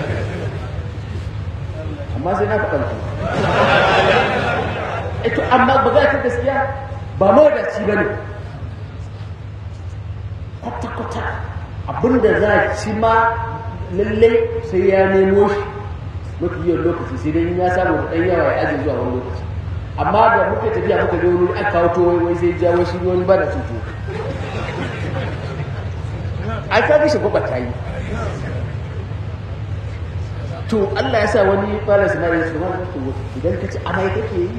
amma sai na faɗa shi ito amma ba za ta gaskiya ba mawadaci ba ne kwata-kwata abinda za a ci ma lallai sai ya nemo shi mafi yawan lokaci sai dai ya samu da ɗan yawa ya ajiye zuwa wani lokaci amma da muka tafiya muka je wani aka kawo to wai sai jawo shi wani ba da cuto ai ka ga shi gwaba ta yi to Allah ya sa wani fara sinari su ma to idan ka ci amai kake yi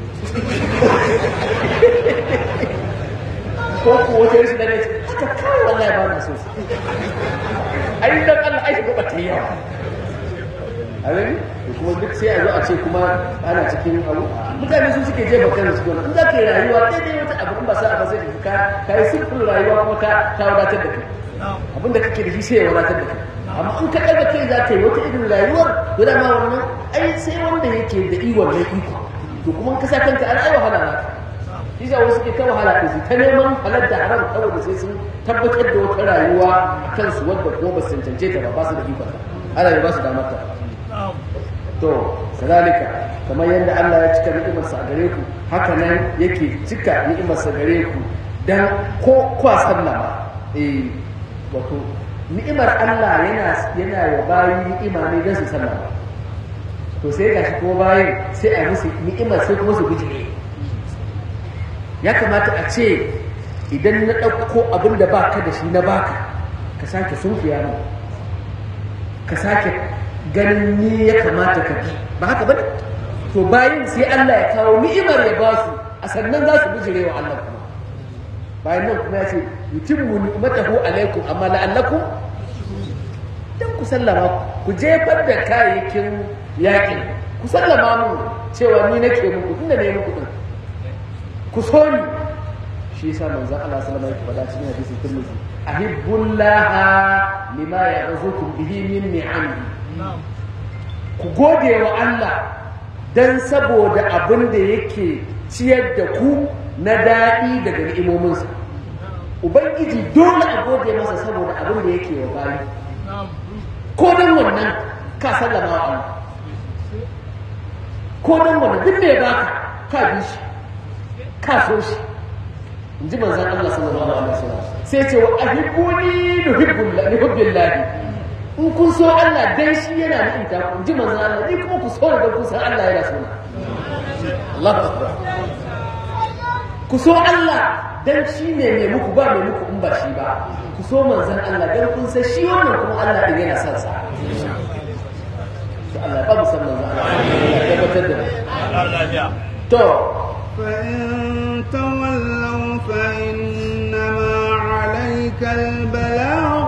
ko ko wata rashin da ne haka kawai wallahi ba na so ai dan Allah ai gwaba ta yi yawa a gani to kuma duk sai a zo a ce kuma ana cikin abu mutane su suke jefa kansu cikin in za ka yi rayuwa daidai wata abu in ba sa ba sai ka ka yi simple rayuwa kuma ka ta wadatar da kai abin da kake da shi sai ya wadatar da kai amma in ka ɗaga kai za ka yi wata irin rayuwar to dama wannan ai sai wanda yake da iwon mai iko to kuma in ka sa kanka an ai wahala na shi sa wasu ke ta wahala ko su ta neman halar da haram kawai da sai sun tabbatar da wata rayuwa a kansu wadda kuma ba su cancance ta ba ba su da ikon ana ba su damar ta to sadalika kamar yadda Allah ya cika ni'imarsa a gare ku haka nan yake cika ni'imarsa gare ku dan ko kwa sallama eh wato ni'imar Allah yana yana wa bayi ni'ima ne don su sallama to sai gashi ko bayin sai a musu ni'imar sai kuma su bijire ya kamata a ce idan na ɗauko abin da ba ka da shi na baka ka sake sunfiya mu ka sake ganin ni ya kamata ka bi ba haka ba to bayan sai Allah ya kawo ni'imar ya ba su a sannan za su bijire wa Allah kuma bayan nan kuma ya ce yutimmu ni'matahu alaikum amma la'allakum dan ku sallama ku jefar da kayayyakin yaƙi ku sallama mu cewa ni nake muku tunda ne muku din ku so ni shi yasa manzon Allah sallallahu alaihi wasallam ya faɗa cikin hadisin Tirmidhi ahibbullaha lima ya'zukum bihi min ni'amihi ku gode wa Allah dan saboda abin da yake ciyar da ku na daɗi daga ni'imominsa ubangiji dole a gode masa saboda abin da yake wa bayi ko dan wannan ka sallama wa Allah ko dan wannan duk me baka ka bi shi ka so shi in ji manzan Allah sallallahu alaihi wasallam sai ce wa ahibbuni nuhibbullahi nuhibbillahi in kun so Allah dan shi yana nufin ta ku in ji manzan Allah ni kuma ku so da kun san Allah yana so Allahu akbar ku so Allah dan shi ne mai muku ba mai muku in ba shi ba ku so manzan Allah dan kun san shi wannan kuma Allah din yana son sa Allah ba mu san manzan Allah ya tabbatar da to فإن تولوا فإنما عليك البلاغ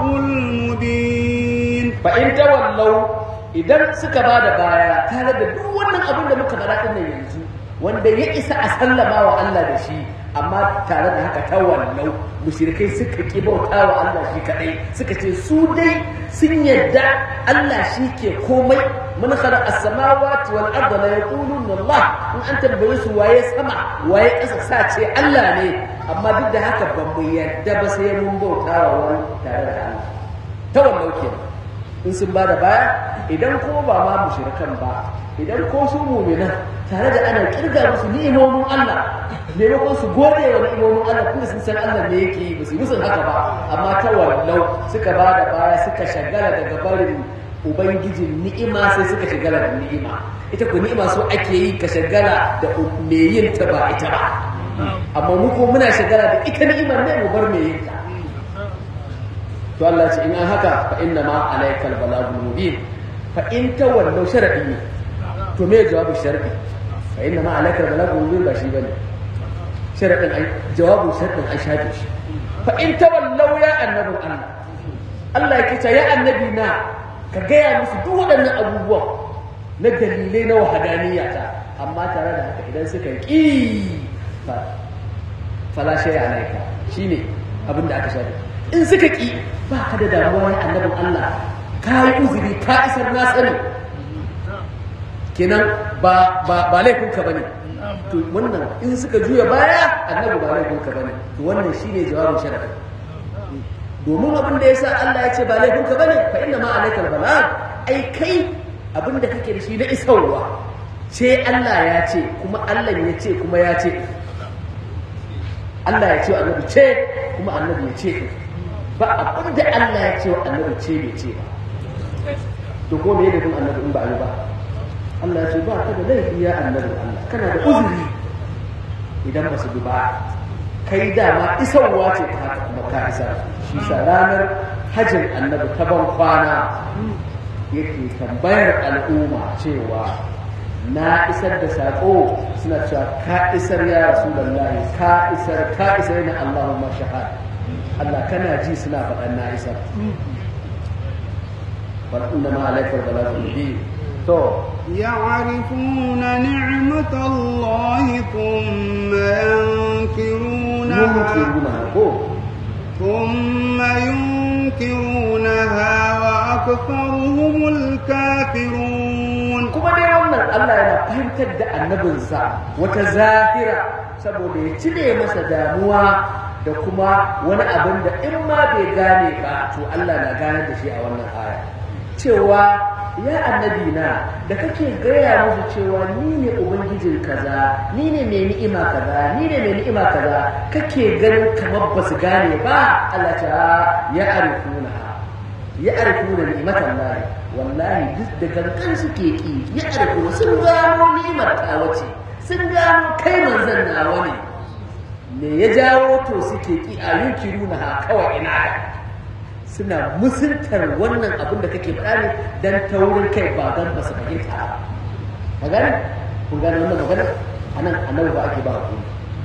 المبين فإن تولوا idan suka ba da baya tare da duk wannan abin da muka faɗa ɗin yanzu wanda ya isa a sallama wa Allah da shi amma tare da haka tawallau mushrikai suka ki bauta wa Allah shi kadai suka ce su dai sun yadda Allah shi ke komai mun khalaqa as-samawati wal arda la yaquluna Allah in an tambaye su waye sama waye ƙasa sa ce Allah ne amma duk da haka ba mu yadda ba sai mun bauta wa wani tare da Allah tawallau kenan in sun ba da baya idan ko ba ma mushrikan ba idan ko su mu'minan tare da ana kirga musu ni'imomin Allah maimakon su gode wa ni'imomin Allah kuma sun san Allah ne yake yi ba su musun haka ba amma ta wallau suka ba da baya suka shagala daga barin ubangijin ni'ima sai suka shagala da ni'ima ita ko ni'ima so ake yi ka shagala da me yin ta ba ita ba amma mu ko muna shagala da ita ni'imar ne mu bar me yin ta to Allah ce in an haka fa inna ma alaikal balagul mubin fa in tawallu sharadi ne to me jawabu sharadi fa inna ma alaikal balagul mubin ba shi bane sharadin ai jawabu sharadin ai shafi shi fa in tawallu ya annabi Allah Allah yake ce ya annabi na ka gaya musu duk waɗannan abubuwan na dalilai na wahadaniya ta amma tare da haka idan suka yi fa fala shay alaika shine abin da aka shafi in suka ƙi ba ka da damuwa ya annabin Allah ka yi uzuri ka isar na sani kenan ba ba laifinka bane to wannan in suka juya baya annabi ba laifinka bane to wannan shine jawabin sharadi domin abin da yasa Allah ya ce ba laifinka bane fa inna ma alaikal balag ai kai abin da kake da shi na isarwa ce Allah ya ce kuma Allah ya ce kuma ya ce Allah ya ce annabi ce kuma annabi ya ce ba abin da Allah ya ce wa annabi ce bai ce ba to ko me yadda annabi in ba yi ba Allah ya ce ba ka da laifi ya annabi Allah kana da uzuri idan ba su bi ba kai dama isarwa ce ta haka kuma ka isa shi sa ranar hajjin annabi ta ban kwana yake tambayar al'umma cewa na isar da saƙo suna cewa ka isar ya rasulullahi ka isar ka isar na Allahumma shahada Allah kana ji suna faɗan na isar wal inna ma alaikal balagul mubin to يعرفون نعمة الله ثم ينكرونها yunkiruna ko ثم ينكرونها وأكثرهم الكافرون kuma dai wannan Allah yana fahimtar da annabinsa wata zahira saboda ya cire masa damuwa da kuma wani abin da in ma bai gane ba to Allah na gane da shi a wannan aya cewa ya annabi na da kake gaya musu cewa ni ne ubangijin kaza ni ne mai ni'ima kaza ni ne mai ni'ima kaza kake ganin kamar ba su gane ba Allah ta ya arifuna ya arku da ni'matan lahi wallahi duk da gangan suke ki ya arku sun gano ni'imar ta wace sun gano kai manzon nawa ne me ya jawo to suke ki a yunkiruna ha kawai ina da suna musuntar wannan abin da kake faɗa ne dan taurin kai ba dan ba su fahimta ba ka gane kun gane wannan magana anan annabi ba ake ba hakuri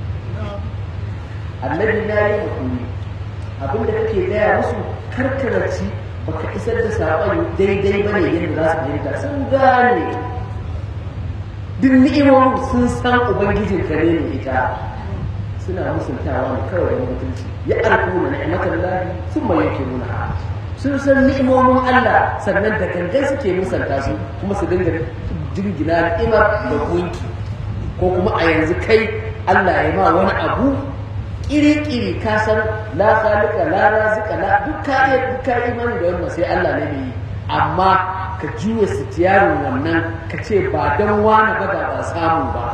annabi na yi hakuri abin da kake gaya musu karkararci baka isar da saƙon daidai ba ne yadda za su fahimta sun gane duk ni'imomin sun san ubangijin ka ne mai ita suna musuntawa ne kawai da mutunci ya arku na ni'imatan lahi sun ma yake nuna sun san ni'imomin Allah sannan da gangan suke musanta su kuma su dinga jingina ni'imar da gunki ko kuma a yanzu kai Allah ya ma wani abu kiri-kiri ka san la khaliqa la razika la duk ka iya duk ka imani da wannan sai Allah ne mai yi amma ka juya sitiyarin wannan ka ce ba dan wani ba da ba samu ba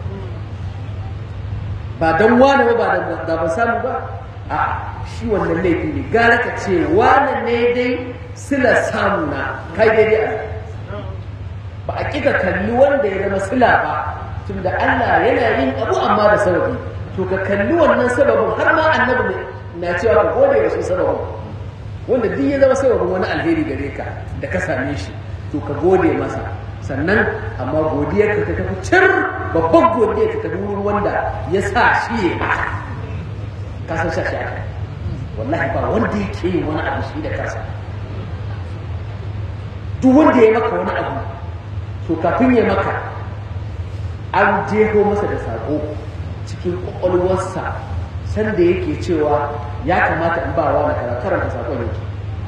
ba dan wani ba da ba samu ba a shi wannan laifi ne gara ka ce wani ne dai sila samu na kai daidai a ba a kika kalli wanda ya zama sila ba tunda Allah yana yin abu amma da sababi to ka kalli wannan sababin har ma annabi na cewa ka gode wa shi sababin wanda duk ya zama sababin wani alheri gare ka da ka same shi to ka gode masa sannan amma godiyar ka ta tafi cir babban godiyar ka ta wurin wanda ya sa shi ya maka ka san sa shi aka wallahi ba wanda yake yin wani abu shi da kansa duk wanda ya maka wani abu to kafin ya maka an jeho masa da saƙo cikin ƙwaƙwalwarsa sanda yake cewa ya kamata in ba wa na karanta saƙon yake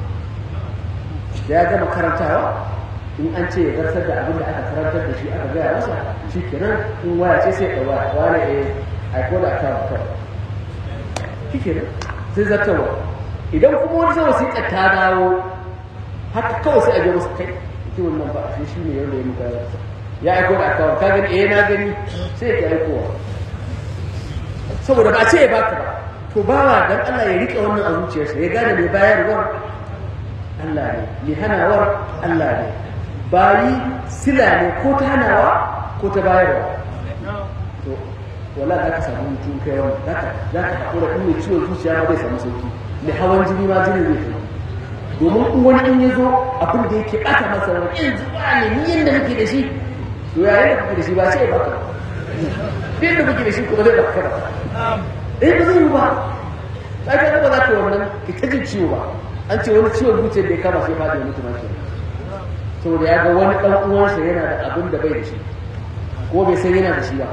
da ya gama karantawa in an ce ya zartar da abin da aka karantar da shi aka gaya masa shi kenan in waya ce sai ka waya wane a aiko da aka kawai shi kenan sai zartarwa idan kuma wani sama sai ta dawo haka kawai sai a je masa kai ita wannan ba shi shi ne yadda ya muka ya aiko da aka ka gani eh na gani sai ya aikowa saboda ba ce ya baka ba to bawa dan Allah ya rike wannan a zuciyarsa ya gane mai bayarwar Allah ne mai hanawar Allah ne bayi sila ne ko ta hanawa ko ta bayarwa to wala za ka samu mutum kai wani za ka za ka haƙura in mai ciwon zuciya ma zai samu sauki mai hawan jini ma jini zai fi domin in wani in ya zo abin da yake ɓata masa wani in zuwa ne ni yadda nake da shi to yayin da kake da shi ba sai ya baka fiye da kake da shi kuma zai baka ba eh ba zai yi ba za ka ba za ka wannan ki ta jin ciwo ba an ce wani ciwon zuciyar da ya kama sai fadi wani tumaki saboda ya ga wani ɗan uwansa yana da abin da bai da shi ko bai san yana da shi ba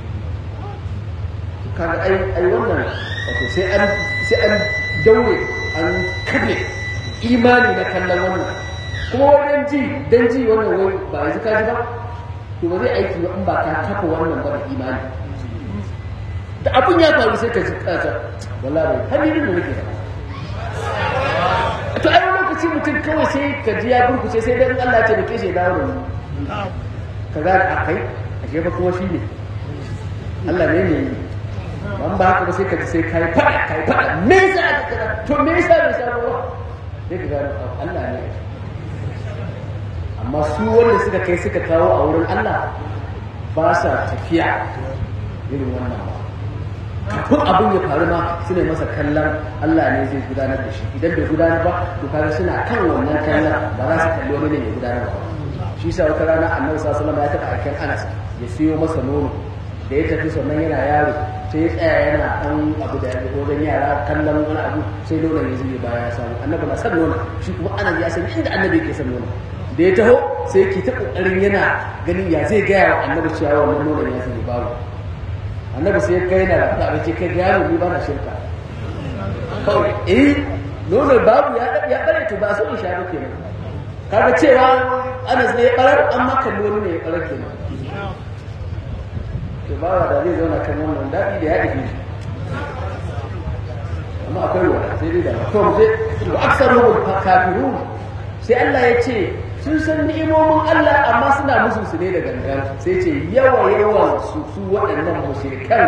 kaga ai ai wannan wato sai an sai an daure an kabe imani na kallon wannan kuma wajen ji dan ji wannan wai ba yanzu ka ji ba to ba zai aiki ba in ba ka kafa wannan ba da imani da abun ya faru sai ka ji kasa wallahi hannun da nake to ai lokaci mutum kawai sai ka ji ya burkuce sai dan Allah ya taimake shi ya dawo da ni ka ga a kai a jefa kuma shi ne Allah ne ne ban ba haka ba sai ka ji sai kai fada kai fada me yasa ka kaza to me yasa bai samu ba sai ka ga Allah ne amma su wanda suka kai suka kawo a wurin Allah ba sa tafiya irin wannan ba kafin abin ya faru ma suna masa kallon Allah ne zai gudanar da shi idan bai gudanar ba to kaga suna kan wannan kallon ba za su kalli wani ne ya gudanar ba shi sa wata rana annabi sallallahu alaihi ya taɓa aikin Anas ya siyo masa nono da ya tafi sannan yana yaro sai ya tsaya yana ɗan abu da wajen yara kallon wani abu sai nonon ya zube baya ya samu annabi na san nonon shi kuma Anas ya san inda annabi yake san nonon da ya taho sai ki ta kokarin yana ganin ya zai gaya wa annabi cewa wannan nonon ya zube babu annabi sai kai na da faɗa bace kai yaro ni ba na shirka kawai eh nono babu ya ya bare to ba so in sha ba kenan kaga cewa Anas ne ya barar amma kan wani ne ya barar kenan to ba da zai zauna kan wannan dadi da ya dake shi amma akwai wani sai dai da to mu sai wa aksaru kafirun sai Allah ya ce sun san ni'imomin Allah amma suna musu su ne da gangan sai ce yawa yawan su su waɗannan mushrikan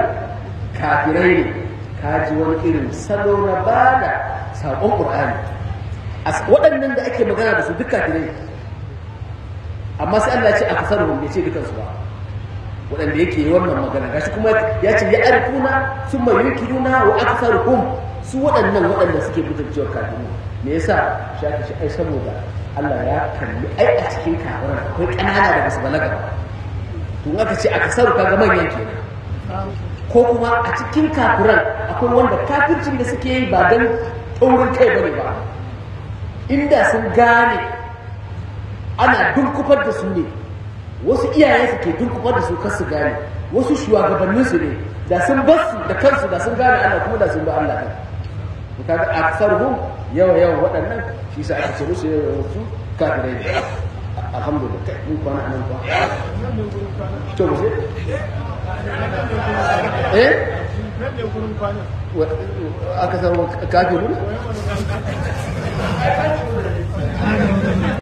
kafirai ne ka ji wani irin salo na bada saƙon Qur'ani waɗannan da ake magana da su duk kafirai amma sai Allah ya ce a kasaruhum bai ce dukansu ba waɗanda yake yi wannan magana gashi kuma ya ce ya arifuna sun mai yukiruna wa aksaruhum su waɗannan waɗanda suke mutuncewar kafirai me yasa shi aka ce ai saboda Allah ya kalli ai a cikin kafirai akwai ƙanana da basu balaga ba to aka ce a kasaru kaga manyan kenan ko kuma a cikin kafiran akwai wanda kafircin da suke yi ba don taurin kai bane ba inda sun gane ana dunkufar da su ne wasu iyaye su ke dunkufar da su kar su gane wasu shugabannin su ne da sun bar su da kansu da sun gane Allah kuma da sun ba Allah kai to kaga aktsaruhum yawa yawa waɗannan shi sa aka ce musu yawa su kafirai ne alhamdulillah mun kwana anan kwa to mu je eh aka san kafirun